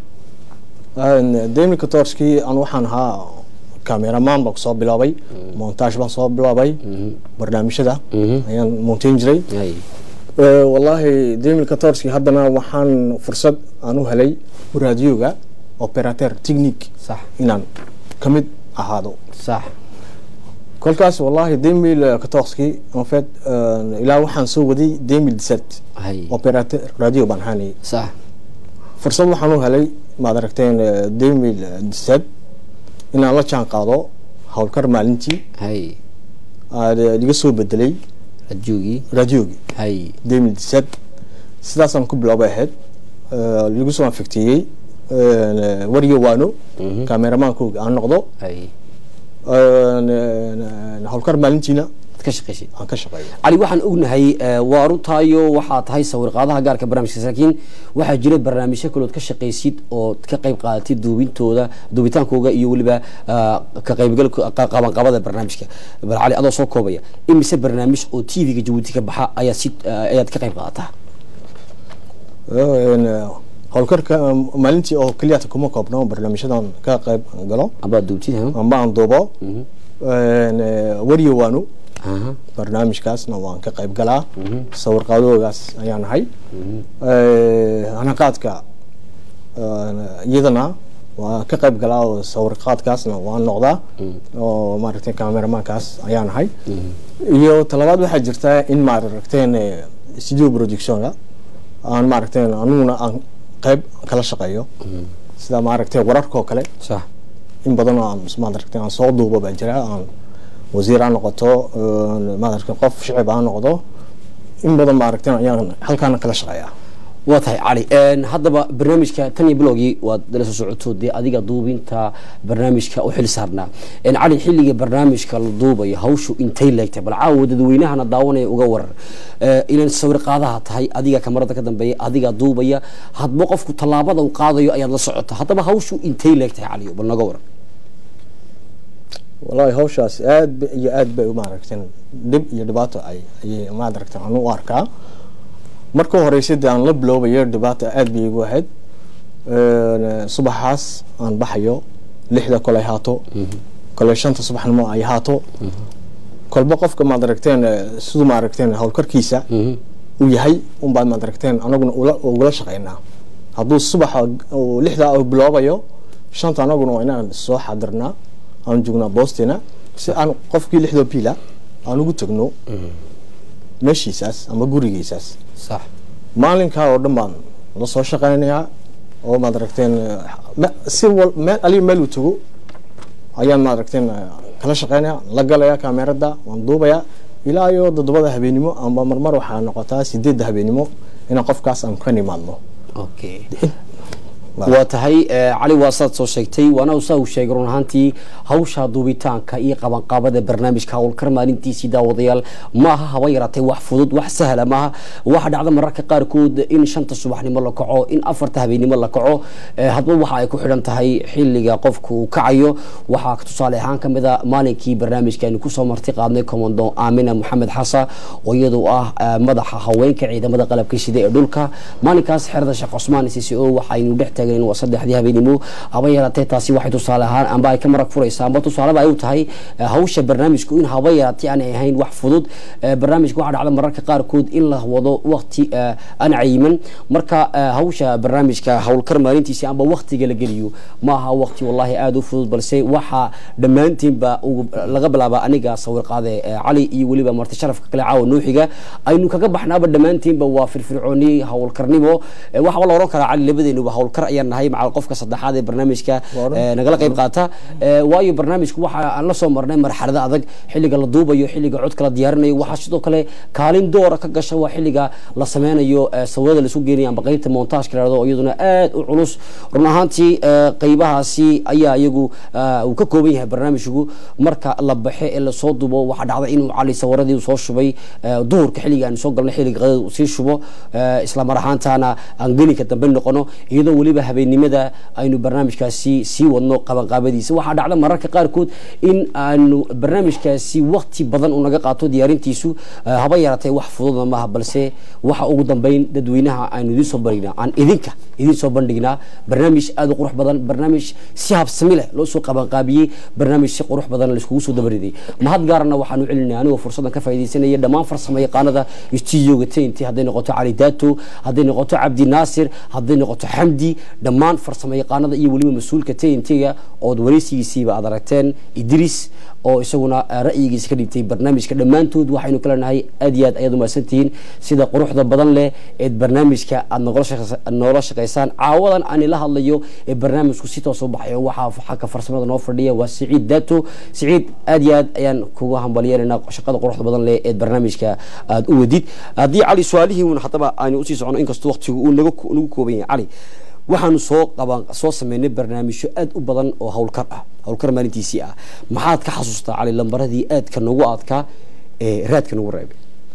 demil katorskii an waxaan ahaa cameraman baan kusoo biloobay montage baan soo biloobay barnaamijyada ayaan monteyn jiray wallaahi demil katorski haddana waxaan fursad aan u helay raadioga operateur technique inaan ka mid ahaado sax kolkaas wallaahi demil katorski en fait ilaa waxaan soo waday demil dix-sept operateur radio baan ahaanayay sax fursad waxaan u helay maad aragteen demil dix-sept inaan la jaan qaado howlkar maalintii liga soo bedelay radioogii radioogii hay demil dix-sept sidaasaan ku biloobay ahayd lagu soo anfigteeyey wariga waano cameramaankooga aan noqdo howlkar maalintiina ka shaqeysid aan ka shaqeeyo cali waxaan ognahay waa runtaayo waxaa tahay sawir qaadaha gaarka barnaamijkaas laakiin waxaa jira barnaamijyo kalood ka shaqeysid oo ka qayb qaadatid duubintooda duubitaankooga iyo weliba ka qaybgalka qabanqabada barnaamijka bal cali adoo soo koobaya imise barnaamij oo t v-ga jabuuti ka baxa ayaa si ayaad ka qayb qaadataa howlkarka maalintii oo keliyata kuma koobno barnaamijyadan ka qayb galo amba duubtid amba aan duubo wariyo waano barnaamijkaasna waan ka qayb galaa sawir qaadoogaas ayaan ahay hanaqaadka iyadana waan ka qayb galaa oo sawir qaadkaasna waan noqdaa oo maaragtay cameramaankaas ayaan ahay iyo talabaad waxaa jirta in maaragteen studio productionka aan maaragteen aniguna aan qayb kala shaqeeyo sida maaragtay wararkoo kale in badan oo aan maaragtay aan soo duubo baa jira aan wasiir ha noqoto maaragtay qof shicib ha noqdo in badan maaragtay ayaan halkaana kala shaqeeyaa waa tahay cali haddaba barnaamijka tan iyo bilowgii waad dala soo socoto dee adiga duubinta barnaamijka u xil saarnaa cali xilliga barnaamijka la duubayo hawshu intay leegtay bal caawa dadweynahana daawanaya uga warar ilan sawir qaadaha tahay adiga kamarada ka dambeeya adiga duubaya hadba qofku tallaabada uu qaadayo ayaad la socota haddaba hawshu intay leegtahay cali bal naga waran wallahi hawshaas aad iyo aad bay maaragtay dhib iyo dhibaato ay ayay maaragtay aan u arkaa marka horeysa dee aan la biloobayo dhibaata aad bay igu ahayd subaxaas aan baxayo lixda kolay haato kolay shanta subaxnimo ay haato kolba qofka maad aragteen siduu ma aragteen howlkarkiisa uu yahay unbaad maad aragteen anaguna ugula shaqeynaa hadduu subaxa lixda biloobayo shanta anaguna waa inaan soo xadirnaa aan joognaa boostina si aan qofkii lixdoo biila aan ugu tagno meeshiisaas ama gurigiisaas sax maalinkaa oo dhan baan la soo shaqeynayaa oo maad aragteen si wal meel aliga meel uu tago ayaan maad aragteen kala shaqeynaya la galaya kamerada waan duubayaa ilaa iyo toddobada habeenimo amba marmar waxaa noqotaa sideedda habeenimo inaan qofkaas aan ka nimaadno okay waa tahay cali waa saad soo sheegtay waana saa uu sheegay run ahaantii hawsha duubitaanka iyo qabanqaabada barnaamijka howlkar maalintiisii daawadayaal maaha haba yaraatee wax fudud wax sahla maaha waxa dhacda mararka qaarkood in shanta subaxnimo la kaco in afarta habeenimo la kaco hadba waxa ay ku xidhan tahay xiliga qofka uu kacayo waxaa tusaale ahaan kamid a maalinkii barnaamijkaani kusoo marti qaadnay commando aamina maxamed xasan oo iyadu ah madaxa haweenka ciidamada qalabka shida ee dhulka maalinkaas xerada sheekh cusmaan cc o waxaynu dhex taagn waa saddexdii habeenimo haba yaraatee taasi waxay tusaale ahaan amba ay ka marag furaysaa amba tusaaleba ay u tahay hawsha barnaamijku in haba yaraatee aanay ahayn wax fudud barnaamijka waxaa dhacda mararka qaarkood in la wado waqti aan cayiman marka hawsha barnaamijka howlkar maalintiisi amba waqtiga la geliyo ma aha waqti wallahi aada u fudud balse waxa dhammaantiinba laga bilaaba aniga sawir qaade cali iyo weliba marti sharafka kale caawa nuuxiga aynu kaga baxnaaba dhammaantiinba waa firfircooni howlkarnimo waxaa la oran karaa cali labadeenuba howlkar ayaan nahay macal qofka saddexaad ee barnaamijka nagala qayb qaata waayo barnaamijku waxa aan la soo marnay marxalada adag xilliga la duubayo xilliga codka la diyaarinayo waxaa sidoo kale kaalin doora ka gasha waa xilliga la sameynayo sawirada laisku geenayo amba qeybta montaajka la oo iyaduna aad u culus run ahaantii qeybahaasi ayaa iyagu uu ka kooban yahay barnaamijku marka la baxe ee lasoo dubo waxaa dhacda inuu cali sawiradii soo shubay duhurka xilliga aan soo galnay xilliga qadada uu sii shubo isla mar ahaantaana aan gelinka dambe noqono iyadoo weliba habeenimada aynu barnaamijkaasi sii wadno qabanqaabadiisa waxaa dhacda mararka qaarkood in aanu barnaamijkaasi waqti badan uu naga qaato diyaarintiisu haba yaratee wax fududna maaha balse waxa ugu dambeyn dadweynaha aynu idiin soo bandhignaa aan idinka idiin soo bandhignaa barnaamij aada u qurux badan barnaamij si habsami leh loo soo qabanqaabiyey barnaamij si qurux badan laiskugu soo dabariday mahad gaarana waxaanu celinay anigoo fursadan ka faaidaysanaya dhammaan farsamo yaqaanada studioga tnt hadday noqoto cali daato hadday noqoto cabdi naasir hadday noqoto xamdi dhammaan farsamo yaqaanada iyo weliba mas-uulka tnt-ga ood wareysigiisiiba aad aragteen idris oo isaguna ra'yigiisa ka dhigtay barnaamijka dhammaantood waxaynu ka leenahay aad iyo aad ayaad umahadsantihiin sida quruxda badan leh eed barnaamijka aad noola shaqaysaan caawadan aan ila hadlayo ee barnaamijku si toos u baxayo waxaa xagga farsamada noo fadhiya waa siciid daato siciid aad iyo aad ayaan kuga hambalyeelaynaa shaqada quruxda badan leh eed barnaamijka aad u wadid haddii cali su-aalihii un haddaba aynu usii socono inkastoo waqtigu uu nagu kooban yahay cali waxaanu soo qaban soo sameynay barnaamijyo aad u badan oo howlkar ah howlkar maalintiisii ah maxaad ka xasuustaa cali lambaradii aadka nagu adkaa ee raadka nagu reebay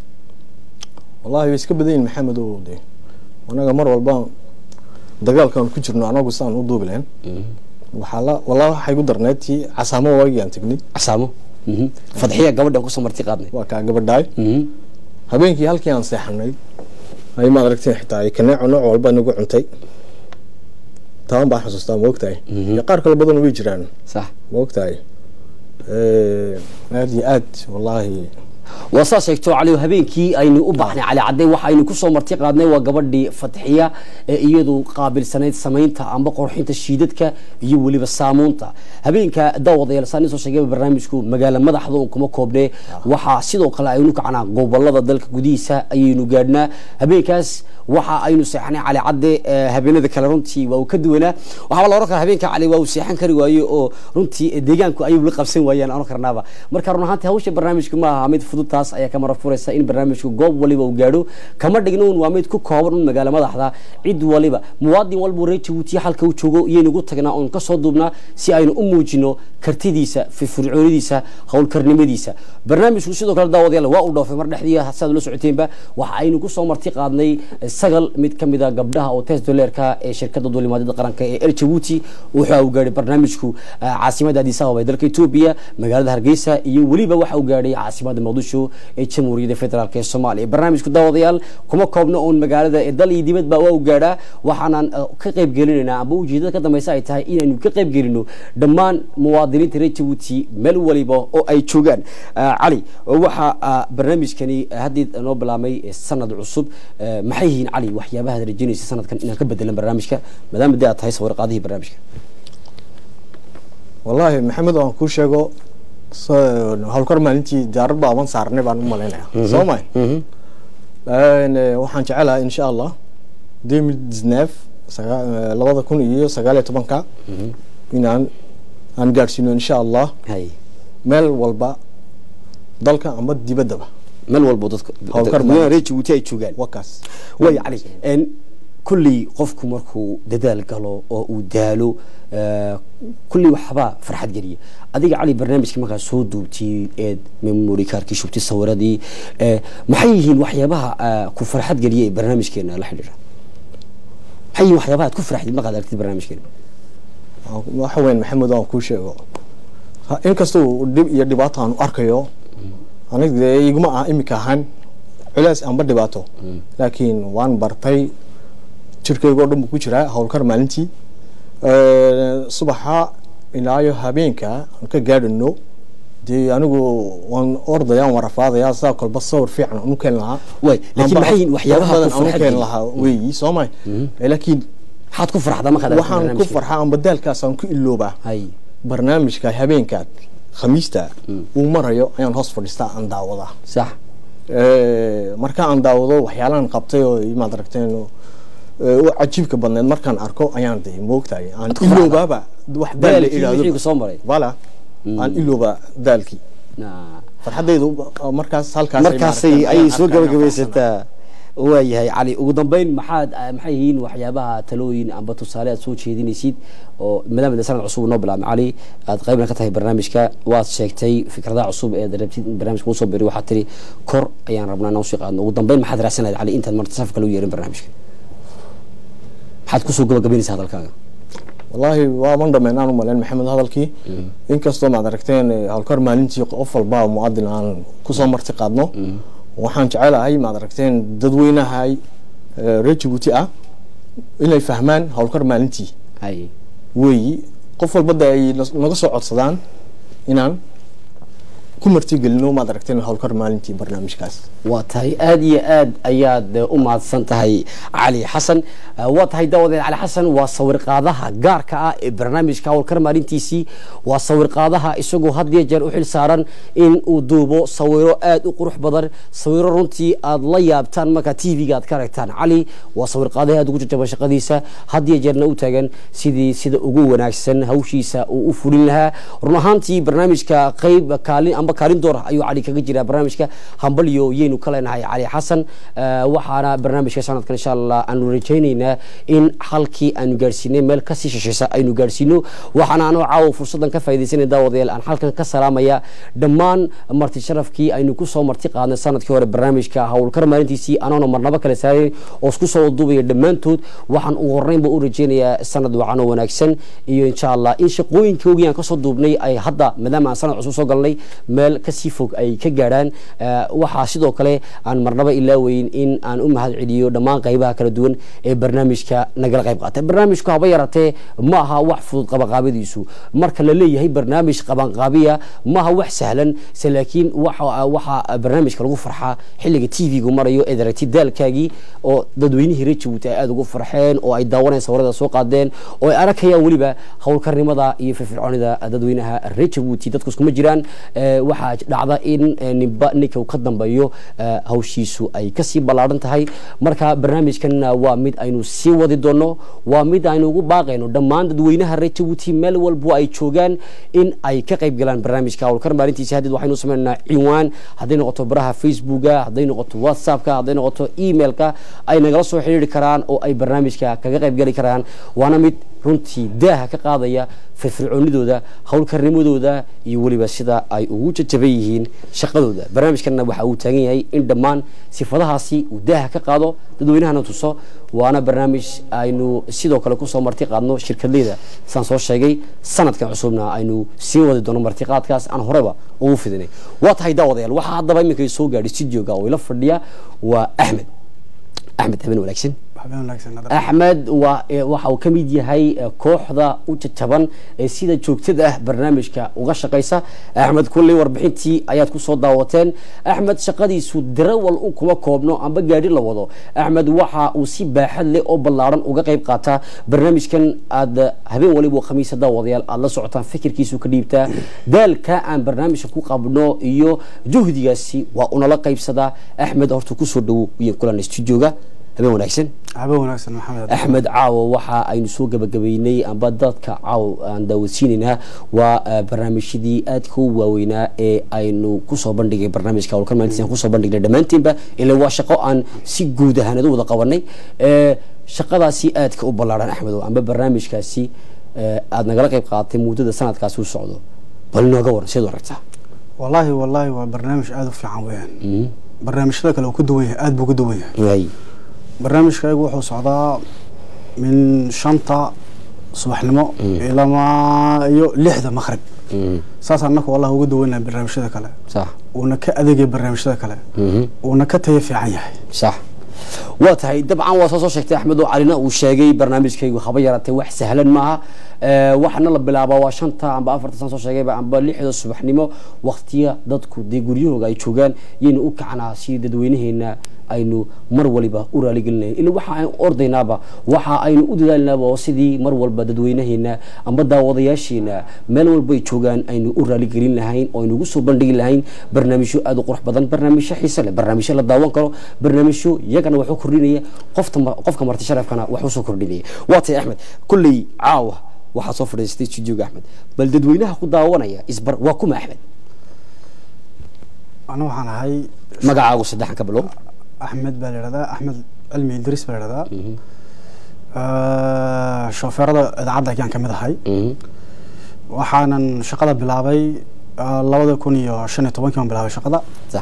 wallahi way iska badan yihin maxamed oo de anaga mar walba dagaalkaan ku jirno anagu saan u duubi lahayn waxaa la wallahi waxay gu darneyd tii casaamo waagii aan tegnay casaamo fadxiya gabadhan kusoo marti qaadnay waa kaa gabadhaay habeenkii halkii aan seexanay ay maad aragtay xitaa ay kaneeco nooc walba nagu cuntay taan baan xasuustaa ma ogtahay iyo qaar kale badan way jiraan sax ma ogtahay aad iyo aad wallaahi waa saa sheegto cali habeenkii aynu u baxnay cali cadde waxa aynu kusoo marti qaadnay waa gabadhii fatxiya ee iyadu qaabilsanayd samaynta amba qorxinta shiidadka iyo weliba saamuunta habeenka daawadayaal saan soo sheegay barnaamijku magaalo madaxda un kuma koobne waxaa sidoo kale aynu kacnaa gobolada dalka gudihiisa ayaynu gaadhnaa habeenkaas waxa aynu seexnay cali cadde habeenada kale runtii waa uu ka duwanaa waxaaba la oran karaa habeenka cali waa uu seexan kari waaye oo runtii deegaanku ayuu la qabsan waayaan oran karnaaba marka run ahaantii hawsha barnaamijku ma aha mid fudud taas ayaa ka marag furaysa in barnaamijku goob waliba uu gaadho kama dhigno un waa mid ku kooban un magaalo madaxda cid waliba muwaadin walba reer jabuuti halka uu joogo iyaynugu tagnaa oon kasoo duubnaa si aynu u muujino kartidiisa firfircoonidiisa howlkarnimadiisa barnaamijku sidoo kale daawadayaal waa uu dhoofay mar dhexdii saad ula socoteenba waxa aynu kusoo marti qaadnay sagal mid ka mid a gabdhaha oo test doleerka ee shirkadda duulimaadada qaranka ee el jabuuti waxa uu gaadhay barnaamijku caasimada addis ababa ee dalka etoobiya magaalada hargeysa iyo weliba waxa uu gaadhay caasimada muqdisho ee jamhuuriyadda federaalk ee soomaaliya barnaamijku daawadayaal kuma koobno uun magaalada ee dal iyo dibadba waa uu gaadhaa waxaanan ka qayb gelinaynaa amba ujeedada ka dambeysa ay tahay inaynu ka qayb gelino dhammaan muwaadiniinta reer jabuuti meel waliba oo ay joogaan cali waxa barnaamijkani haddii noo bilaabmay sanad cusub maxay yihiin cali waxyaabaha aad rajaynaysa sanadkan inaan ka bedelan barnaamijka maadaama dee aad tahay sawir qaadihii barnaamijka wallaahi maxamed aan kuu sheego howlkar maalintii diyaarad baaban saarnay baan u malaynaya soo may waxaan jecelahay insha allah demil disneef labada kun iyo sagaal iyo tobanka inaan aan gaadhsiino insha allah meel walba dalka ama dibaddaba meel walbo dadka reer jabuuti ay joogaan wakaas way cali kulley qofku markuu dadaal galo oo uu daalo kulley waxbaa farxad geliya adiga cali barnaamijka markaa soo duubtiyey eed memory kaarkii shubtay sawiradii maxay yihiin waxyaabaha ku farxad geliya ee barnaamijkeena la xidhiira maxay yihiin waxyaabaha aad ku farxdid markaad aragtid barnaamijkeena waxa weyn maxamed aan kuu sheego inkasta uu dhib iyo dhibaato aan u arkayo aniga dee iguma ah imika ahaan culays anba dhibaato laakiin waan bartay jirkayga oo dhan buu ku jiraa howlkar maalintii subaxa ilaayo habeenka aan ka gaadhano dee anigu waan ordayaan waan rafaadayaa saa kolba sawir fiican aan u keeni lahaa way laakiin maxay waxyaabaha badan aan u keeni lahaa weeyi soo may laakiin maxaad ku farxdaa markaad waxaan ku farxaa amba daalkaas aan ku iloobaa barnaamijka habeenkaad khamiista uu marayo ayaan hoos fadhiistaa aan daawadaa sax marka aan daawado waxyaalahan qabtay oo maad aragteen u cajiibka badneed markaan arko ayaan de moogtahay aan iloobaaba wax daal la idhaahdo soo maray vala aan ilooba daalkii farxadaydu markaas halkaas markaasay ayay soo gabagabaysataa waayahay cali ugu dambeyn maxaad maxay yihiin waxyaabaha talooyin amba tusaale aad soo jeedinaysid oo maadaama sanad cusub noo bilaabmay cali aad qaybna ka tahay barnaamijka waad sheegtay fikradaha cusub ee rabtid in barnaamijka usoo biri waxaad tiri kor ayaan rabnaa inaan usii qaadno ugu dambeyn maxaad raacsanayd cali intaad marta safka loo yeerin barnaamijka maxaad kusoo gabagabaynaysa hadalkaaga wallaahi waa man dhameynaan u maleyn maxamed hadalkii inkastoo maad aragteen howlkar maalintii qof walba muadin aan kusoo marti qaadno waxaan jecelahay maad aragteen dadweynahay reer jabuuti ah inay fahmaan howlkar maalintii weeyi qof walba de ay naga soo codsadaan inaan ku martigelino maad aragteen howlkar maalintii barnaamijkaas waa tahay aada iyo aad ayaad u mahadsan tahay cali xasan waa tahay daawadeed cali xasan waa sawir qaadaha gaarka ah ee barnaamijka howlkar maalintiisii waa sawir qaadaha isagoo had iyo jeer u xil saaran in uu duubo sawiro aada u qurux badan sawiro runtii aad la yaabtaan markaa t v-ga aad ka aragtaan cali waa sawir qaadaha aada ugu jajaba shaqadiisa had iyo jeerna u taagan sidii sida ugu wanaagsan hawshiisa uu u fulin lahaa run ahaantii barnaamijka qeyb kaalin amba kaalin door ayuu cali kaga jiraa barnaamijka hambalyo yaynu ka leenahay cali xasan waxaana barnaamijka sanadkan insha allah aanu rajaynaynaa in halkii aanu gaarsiinay meel kasii shishaysa aynu gaarsiino waxaana anoo caawa fursadan ka faaidaysanay daawadayaal aan halkan ka salaamaya dhammaan marti sharafkii aynu kusoo marti qaadnay sanadkii hore barnaamijka howlkar maalintiisii anoona marnaba kale saarayn oo isku soo duubaya dhammaantood waxaan ugu horreynba u rajaynayaa sanad wacan oo wanaagsan iyo insha allah in shaqooyinkoogii aan kasoo duubnay ay hadda maadaama aan sanad cusub soo galnay meel meel kasii fog ay ka gaadhaan Eh, waxaa sidoo kale aan marnaba ilaaweyn in aan u mahad celiyo dhammaan qaybaha kala duwan ee barnaamijka nagala qayb qaatay barnaamijku haba yaratee ma aha wax fudud qabanqaabadiisu marka la leeyahay barnaamij qabanqaabiya ma aha wax sahlan se laakiin waxa waxa barnaamijka lagu farxaa xilliga t v-gu marayo eed aragtid daalkaagii oo dadweynihii reer jabuuti ay aada ugu farxeen oo ay daawanayaan sawirada soo qaadeen oo ay arkayaan weliba howlkarnimada iyo firfircoonida dadweynaha reer jabuuti dadku iskuma jiraan Eh, waxaa dhacda in eh, ninba ninka uu ka dambeeyo eh, hawshiisu ay kasii ballaaran tahay marka barnaamijkan waa mid aynu sii wadi doono waa mid aynu ugu baaqayno dhammaan dadweynaha reer jabuuti meel walbo ay joogaan in ay ka qayb galaan barnaamijka howlkar maalintiisa haddeed waxaynu sameynaynaa ciwaan hadday noqoto baraha facebooka hadday noqoto whatsappka hadday noqoto emailka ay nagala soo xiriiri karaan oo ay barnaamijka kaga qayb gali karaan waana mid runtii daaha ka qaadaya firfircoonidooda howlkarnimadooda iyo weliba sida ay ugu jajaban yihiin shaqadooda barnaamijkanna waxa uu taagan yahay in dhammaan sifadahaasi uu daaha ka qaado dadweynahana tuso waana barnaamij aynu sidoo kale kusoo marti qaadno shirkadleyda saan soo sheegay sanadkan cusubna aynu sii wadi doono martiqaadkaas aan horeba ugu fidinay waa tahay daawadayaal waxaa haddaba iminka soo gaadhay studioga oo ila fadhiya waa axmed axmed habeen wanaagsan axmed waa eh, waxa uu ka mid yahay eh, kooxda u jajaban ee sida joogtada ah barnaamijka uga shaqaysa axmed kulley warbixintii ayaad kusoo daawateen axmed shaqadiisu darawal un kuma koobno amba gaadhi la wado axmed waxa uu si baaxad leh oo ballaaran uga qayb qaataa barnaamijkan aad eh, habeen waliba khamiisa daawadayaal aad la socotaan fikirkiisu ka dhiibtaa daalka aan barnaamijka ku qabno iyo juhdigaasi waa unala qaybsadaa axmed horta kusoo dhawo iyo kulan studioga habeen wanaagsan habeen wanaagsan maxamed axmed caawo waxa aynu soo gabagabeynay amba dadka caawo aan daawadsiinaynaa waa eh, barnaamijyadii aadka u waaweynaa ee aynu kusoo bandhigay barnaamijka howlkar maalintiis aan kusoo bandhignay dhammaantiinba ila waa shaqo aan si guud ahaanad u wada qabanay Eh, shaqadaasi aadka u ballaaran axmedow amba barnaamijkaasi eh, aad nagala qayb qaadatay muddada sanadkaasi u socdo bal inooga waran siad u aragtaa wallaahi wallaahi waa barnaamij aada u fiican weeyaan barnaamijyada kale uu ka duwan yahay aada buu ka duwan yahay waay barnaamijkaygu wuxuu socdaa min shanta subaxnimo ilama iyo lixda maqrib saas annaka wallahi uga duwanahay barnaamijyada kale sax uuna ka adeegaya barnaamijyada kale uuna ka tayo fiican yahay sax waa tahay dabcan waa soo soo sheegtay axmed oo calina uu sheegay barnaamijkaygu haba yaratay wax sahlan maaha Eh, waxaana la bilaabaa waa shanta amba afarta saan soo sheegayba amba lixda subaxnimo waqtiya dadku dee guryahooga ay joogaan yaynu u kacanaa si dadweynaheena aynu mar waliba u raaligelinayn ila waxa aynu ordaynaaba waxa aynu u dadaalinaaba oo sidii mar walba dadweynaheena amba daawadayaasheena meel walba ay joogaan aynu u raaligelin lahayn oo aynu ugu soo bandhigi lahayn barnaamijyo aada u qurux badan barnaamijyo xiise leh barnaamijyo la daawan karo barnaamijyo iyagana wax u kordhinaya qofta qofka marti sharafkana wax usoo kordhinaya waa tahay axmed kulley caawa waxaa soo fadhiistay studioga axmed bal dadweynaha ku daawanaya isbar waa kuma axmed ana waxaan ahay magacaagu saddexan ka bilow axmed baa la yidhahdaa axmed cilmi idris baa la yidhahdaa shoofeerada idaacadda ayaan ka mid ahay waxaanan shaqada bilaabay ah, labada kun iyo shan iyo tobankii baan bilaabay shaqada sax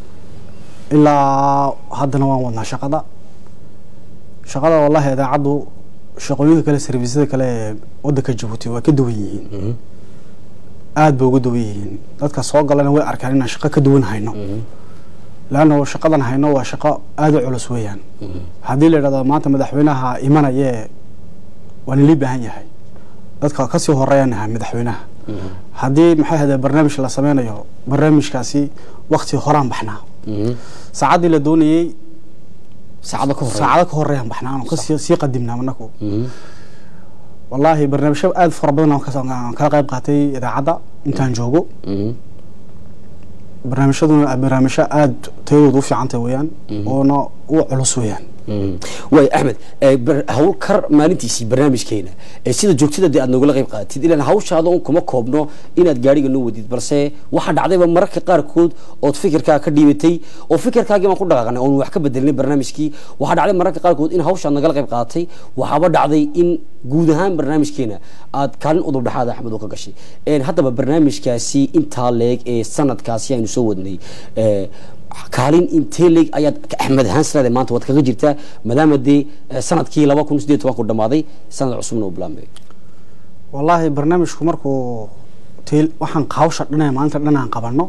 ilaa haddana waan wadnaa shaqada shaqada wallahi idaacaddu shaqooyinka kale servisyada kale ee wadanka jabuuti waa ka duwan yihiin aad bay uga duwan yihiin dadka soo galana way arkaan inaan shaqo ka duwan hayno leanna shaqadan hayno waa shaqo aada u culus weeyaan haddii la yidhahdo maanta madaxweynaha imanayee waa nilii baahan yahay dadka kasii horeeyaan nahay madaxweynaha haddii maxay ahayde barnaamij la sameynayo barnaamijkaasi wakti horaan baxnaa saacaddii la doonayey saacado ka horeeya saacado ka horeeyaan baxnaa aanu kasii sii qadimnaa anaku wallaahi barnaamijyo aada fara badan aan kas- aan kala qayb qaatay idaacadda intaan joogo barnaamijyaduna barnaamijyo aada tayadooda u fiicantay weeyaan oona u culus weeyaan waay axmed eh, bar- howlkar maalintiisii barnaamijkeena eh, sida joogtada dee aad noogala qayb qaadatid ilaan hawshaada un kuma koobno inaad gaariga noo wadid balse waxaa dhacdayba mararka qaarkood ood fikirkaa ka dhiibatay oo fikirkaagii baan ku dhaqaaqnay oon wax ka bedelnay barnaamijkii waxaa dhacday mararka qaarkood in hawshaad nagala qayb qaadatay waxaaba dhacday in guud ahaan barnaamijkeena aad kaalin udub dhexaad axmed oo ka gashay Eh, haddaba barnaamijkaasi intaa leeg ee sanadkaasi aynu soo wadnay eh, kaalin intee leeg ayaad ka- axmed ahaan sileeda maanta waad kaga jirtaa maadaama dee eh, sanadkii laba kun sideed tobanku dhammaaday sanad cusubna uu bilaabmay wallaahi barnaamijku markuu teel waxaan hawsha dhanaya maalinta dhan aan qabanno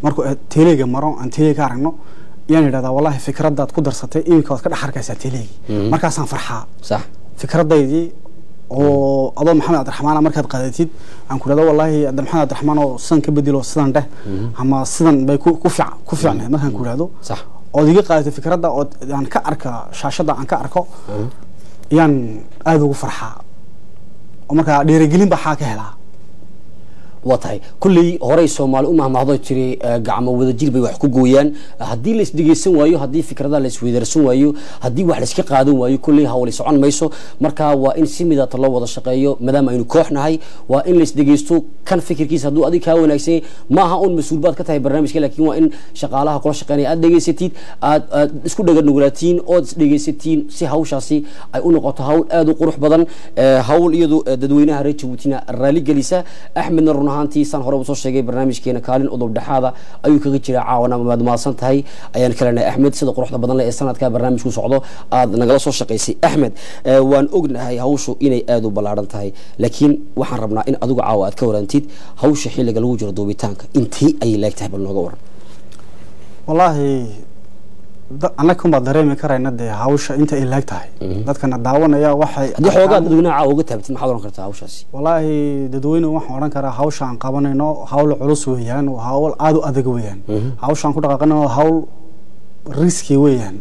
markuu teeleyga maro aan teeleyga ka aragno yaan idhahdaa wallahi fikradaad ku darsatay iminka waad ka dhex arkaysaa teeleygi Mhm. markaasaan farxaa sax fikradaydii oo adoo maxamed cabdiraxmaan markaad qaadatid aan ku dhahdo wallahi hadda maxamed cabdiraxmaan oo sidan ka bedelo sidan dheh ama sidan bay ku ku fiic ku fiicnayd markaan ku dhahdo sax ood iga qaadatay fikradda ood aan ka arka shaashadda aan ka arko yaan aada ugu farxaa oo markaa dhiirigelin baa xaa ka helaa waa tahay kulley horey soomaali u mahmahdo jiray eh, gacmo wadajir bay wax ku gooyaan haddii la isdhegeysan waayo haddii fikradaha la isweydarsan waayo haddii wax la iska qaadan waayo kulley hawli socon mayso marka waa in si midata loo wada shaqeeyo maadaama aynu koox nahay waa in la isdhegeysto kan fikirkiisa hadduu adig kaa wanaagsan yahay maaha un mas-uul baad ka tahay barnaamijka laakiin waa in shaqaalaha kula shaqeynaya aad dhegeysatid aad aad isku dhaganugulaatiin ood isdhegeysatiin si hawshaasi ay u noqoto hawl aada u qurux badan eh, hawl iyadu eh, dadweynaha reer jabuutina raali gelisa axmedna run ahaantii saan hore usoo sheegay barnaamijkeena kaalin udub dhexaada ayuu kaga jiraa caawana maad mahadsan tahay ayaan kalenahay axmed sida quruxda badan leh ee sanadka barnaamijku socdo aad nagala soo shaqaysay axmed eh, waan ognahay hawshu inay aada u ballaaran tahay laakiin waxaan rabnaa in adigu caawa aad ka warantid hawsha xilliga lagu jiro duubitaanka intii ayay leeg tahay bal nooga waran wallaahi da- annaga kunbaa dareemi karayna dee hawsha inta ay laag tahay dadkana daawanaya waxay haddii xoogaa dadweynaha caawa uga taabtid maxaad oran kartaa hawshaasi wallaahi dadweyne waxaan odhan karaa hawsha aan qabanayno hawl culus weeyaan waa hawl aada u adag weeyaan hawshaan ku dhaqaaqana waa hawl riski weeyaan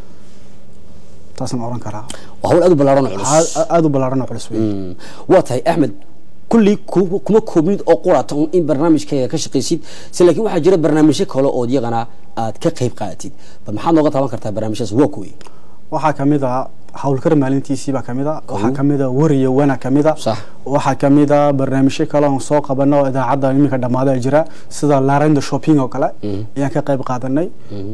taasaan odhan karaa waa hawl aada u ballaaran oo culus Aad- aada u ballaaran oo culus weeyaan waa tahay axmed kulley ku- kuma koobnid oo qurata un in barnaamijkayga ka shaqaysid se laakiin waxaa jira barnaamijyo kale ood iyagana aad ka qayb qaadatid bal maxaad nooga taaban kartaa barnaamijyadaas waa kuwey waxaa kamid a hawlkar maalintiisii baa kamid a waxaa kamid a wariyo wana kamid a waxaa kamid a barnaamijyo kale oon soo qabano oo idaacadda iminka dhammaada jira sida laarenda shopping oo kale ayaan ka qayb qaadanay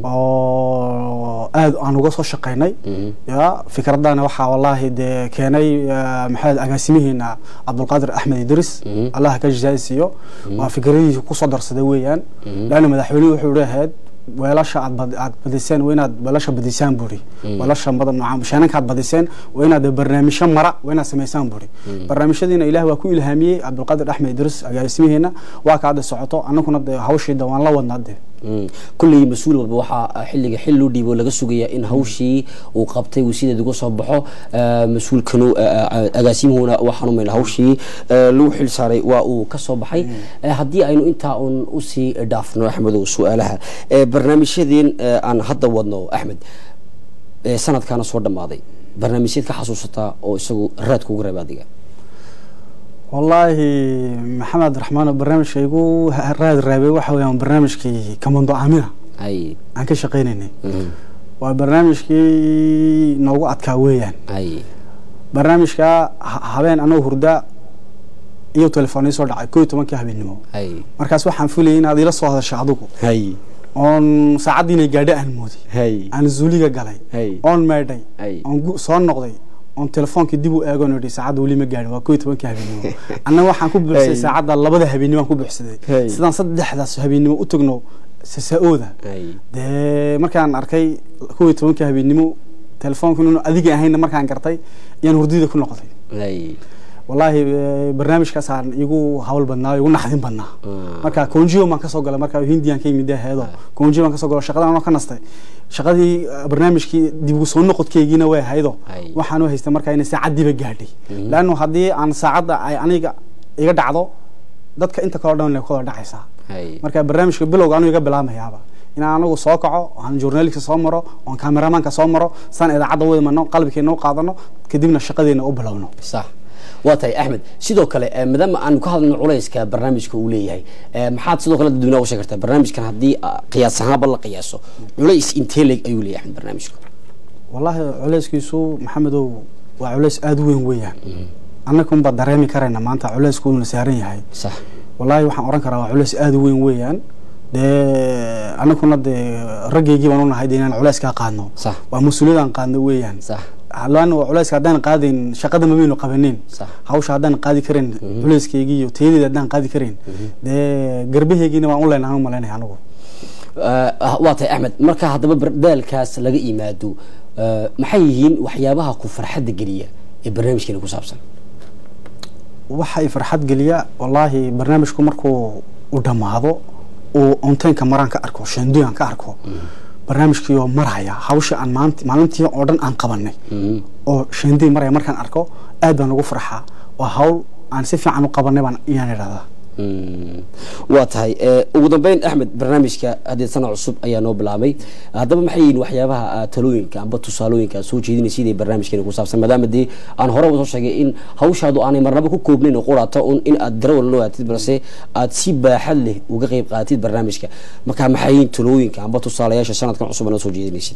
oo aad aan uga soo shaqaynay ya fikradana waxaa wallaahi dee keenay eh, maxamed agaasimihiina cabdulqaadir axmed idris allah ka jazaisiyo waa fikradihiisa kusoo darsaday weeyaan laana madaxweynuhu wuxuu leeyahayd weelasha aad bad- aad badiseen waa inaad weelasha badisaan buri weelasha badan noocan sheenanka aad badiseen waa inaad barnaamijyo mara waa inaad samaysaan buri barnaamijyadiina ilaah waa ku ilhaamiyey cabdulqaadir axmed idris agaasimihiina waa ka hadda socoto annaguna dee hawshiida waan la wadnaa dee kulley mas-uul walba waxaa xilliga xil loo dhiibo laga sugaya in hawshii uu qabtay uu sideed uga soo baxo Eh, mas-uulkanu eh, eh, agaasimuhuna waxaan umayna hawshii eh, lagu xil saaray waa uu ka soo baxay Eh, haddii aynu intaa un usii dhaafno axmedow su-aalaha Eh, barnaamijyadeen eh, aan hadda wadno axmed eh, sanadkaana soo dhammaaday barnaamijyaed ka xasuusataa oo isagu raad kugu reeba adiga wallaahi maxamed raxmaan barnaamijka igu ha- raad raabay waxa weeyaan barnaamijkii kamando amina ay aan ka shaqaynaynay waa barnaamijkii noogu adkaa weeyaan ay barnaamijka ha- habeen anoo hurda iyo telefoonii soo dhacay koo iyo tobankii habeennimo ay markaas waxaan filayay inaad ila soo hadasho adigu hay oon saacadii inay gaadho aan mooday hay aan zuuliga galay hay oon meedhay hay oon gu- soo noqday oon telefoonkii dib u eego nidhi saacadda weli ma gaadhin waa koo iyo tobankii habeennimo anna waxaan ku buuxsaday Hey. saacadda labada habeennimo aan ku buuxsaday Hey. sidaan saddexdaas habeennimo u tagno sasa-ooda ay dee markaan arkay koo iyo tobankii habeennimo telefoonka inuu adiga ahayna markaan gartay ayaan hurdida ku noqday ay wallaahi eh, barnaamijkaasaan igu hawl badnaa igu naxdin badnaa marka konjiyo baan kasoo galay marka hindiyan ka yimid heedo konjiyo baan kasoo galo shaqadan anoo ka nastay shaqadii eh, barnaamijkii dib ugu soo noqodkeygiina way haydo Ay. waxaan u haystay marka inay saacadiiba gaadhay laanno haddii aan saacadda ay aniga iga dhacdo dadka inta kaleo dhan way ku wada dhacaysaa hay marka barnaamijka bilowga anuu iga bilaamayaaba inaan anagu soo kaco aan journalistka soo maro oon kameramaanka soo maro saan idaacadda u imano qalbikeena u qaadano kadibna shaqadeena u bilowno sax waa tahay axmed sidoo kale eh, maadaama aanu ka hadlno culayska barnaamijka uu leeyahay eh, maxaad sidoo kale dadweynaha uga sheegi kartaa barnaamijkan haddii ah, qiyaas ahaanba la qiyaaso culays intee leeg ayuu leeyahay axmed barnaamijku wallaahi culeyskiisu maxamedow waa culeys aada u weyn weeyaan annagunbaa dareemi karayna maanta culeysku uuna saaran yahay sax wallaahi waxaan oran karaa waa culeys aada u weyn weeyaan dee annaguna dee raggeygii baan unahay dee inaan culeyskaa qaadno sax waa mas-uuliyadaan qaadno weeyaan sax laana waa culeyska haddaan qaadayn shaqada mamaynu qabanin sax hawsha haddaan qaadi karin culeyskeygi iyo tayadeeda haddaan qaadi karin dee garbaheygiina waan u leenahay u malaynaya anigu Eh, ah, waa tahay axmed marka haddaba bar- daalkaas laga yimaado eh, maxay yihiin waxyaabaha ku farxadda geliya ee barnaamijkeena ku saabsan waxa ay farxad geliya wallaahi barnaamijku markuu u dhammaado oo onteenka maraan ka arko shanduy aan ka arko barnaamijkii oo maraya hawsha aan maanta maalintii oo dhan aan qabanay oo shanduy maraya markaan arko aad baan ugu farxaa waa hawl aan si fiican u qabanay baan iyaan idhahdaa waa tahay Eh, ugu dambeyn axmed barnaamijka haddii sana cusub ayaa noo bilaabay haddaba maxay yihiin waxyaabaha ah, talooyinka amba tusaalooyinka aad soo jeedinaysa sidai barnaamijkeena ku saabsan maadaama dee aan horeba soo sheegay in hawshaadu aanay marnaba ku koobnayn oo quraata un in aad darawal loo aatid balse aad si baaxad leh uga qayb qaadatid barnaamijka marka maxay yihiin talooyinka amba tusaalayaasha sanadkan cusub aad noo soo jeedinaysid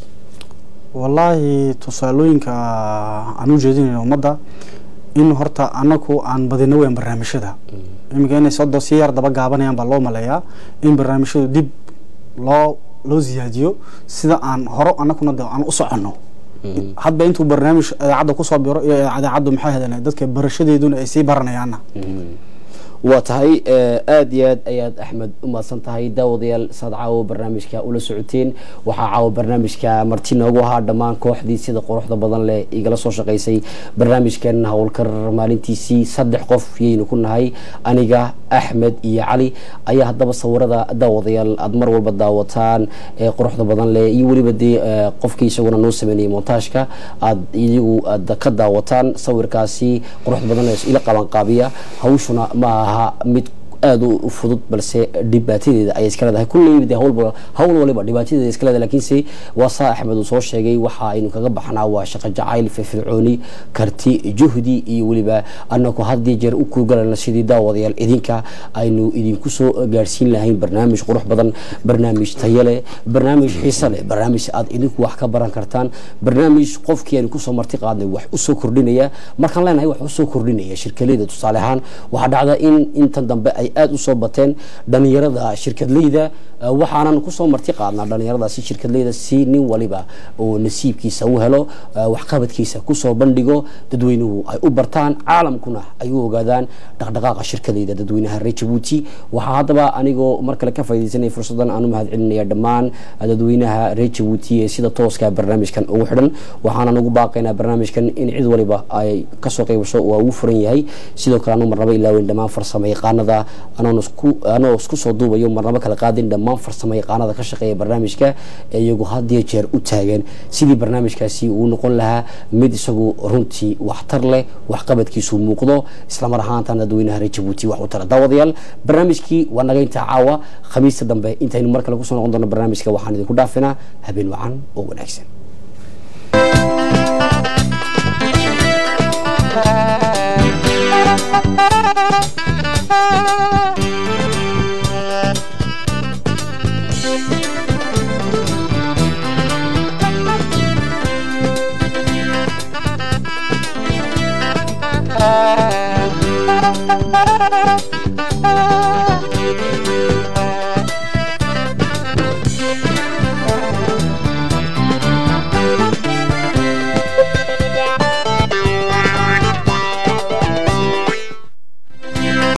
wallaahi tusaalooyinka aan u jeedinayno ummadda in horta anaku aan badino weyn barnaamijyada iminka inay sodo si yar daba gaabanayaan baa loo maleeyaa in barnaamijyadu dib loo loo ziyaadiyo sida aan hore anakuna de aan u soconno hadba intuu barnaamij idaacadda kusoo biro iyo idaacaddu maxay hadeen dadka barashadeeduna ay sii baranayaana waa tahay eh, aad iyo aad ayaad axmed u mahadsan tahay daawadayaal saad caawo barnaamijka ula socoteen waxaa caawo barnaamijka marti noogu ahaa dhammaan kooxdii sida quruxda badan leh igala soo shaqaysay barnaamijkan howlkar maalintiisii saddex qof yaynu ku nahay aniga axmed iyo cali ayaa haddaba sawirada daawadayaal aad mar walba daawataan ee quruxda badan leh iyo weliba dee eh, qofkii isaguna noo sameynayay montaajka aad iyagu aad ka daawataan sawirkaasi quruxda badan ee ila qabanqaabiya hawshuna ma aha mid aada u fudud balse dhibaatadeeda ayay iska leedahay kulley de hawlba hawl waliba dhibaatadeeda iska leedahay laakiinse waa saa axmed uu soo sheegay waxa aynu kaga baxnaa waa shaqo jacayl firfircooni karti juhdi iyo weliba anaku had iyo jeer u kuugalayna sidii daawadayaal idinka aynu idinku soo gaarsiin lahayn barnaamij qurux badan barnaamij tayo leh barnaamij xiiso leh barnaamij aad idinku wax ka baran kartaan barnaamij qofkii aynu kusoo marti qaadnay wax usoo kordhinaya markaan leenahay wax usoo kordhinaya shirkaleyda tusaale ahaan waxaa dhacda in intan dambe ay aada usoo bateen dhalinyarada shirkadleyda eh, waxaanan kusoo marti qaadnaa dhalinyaradaasi shirkadleyda si nin waliba oo nasiibkiisa u helo eh, waxqabadkiisa kusoo bandhigo dadweynuhu ay u bartaan caalamkuna ay u ogaadaan dhaqdhaqaaqa shirkadeyda dadweynaha reer jabuuti waxaa haddaba anigoo mar kale ka faaidaysanaya fursadan aan u mahad celinaya dhammaan dadweynaha reer jabuuti ee sida tooska barnaamijkan ugu xidhan waxaanan ugu baaqaynaa barnaamijkan in cid waliba ay kasoo qaybasho waa ugu furan yahay sidoo kale anu marnaba ilaaweyn dhammaan farsamo yaqaanada anoon isku anoo isku soo duubayo marnaba kala qaadin dhammaan farsamo yaqaanada ka shaqeeya barnaamijka ee iyagu had iyo jeer u taagan sidii barnaamijkaasi uu noqon lahaa mid isagu runtii waxtar leh waxqabadkiisu muuqdo islamar ahaantan dadweynaha reer jabuuti wax u tara daawadayaal barnaamijkii waa naga intaa caawa khamiista dambe intaynu mar kale kusoo noqon doono barnaamijka waxaan idinku dhaafinaa habeen wacan oo wanaagsan Thank you.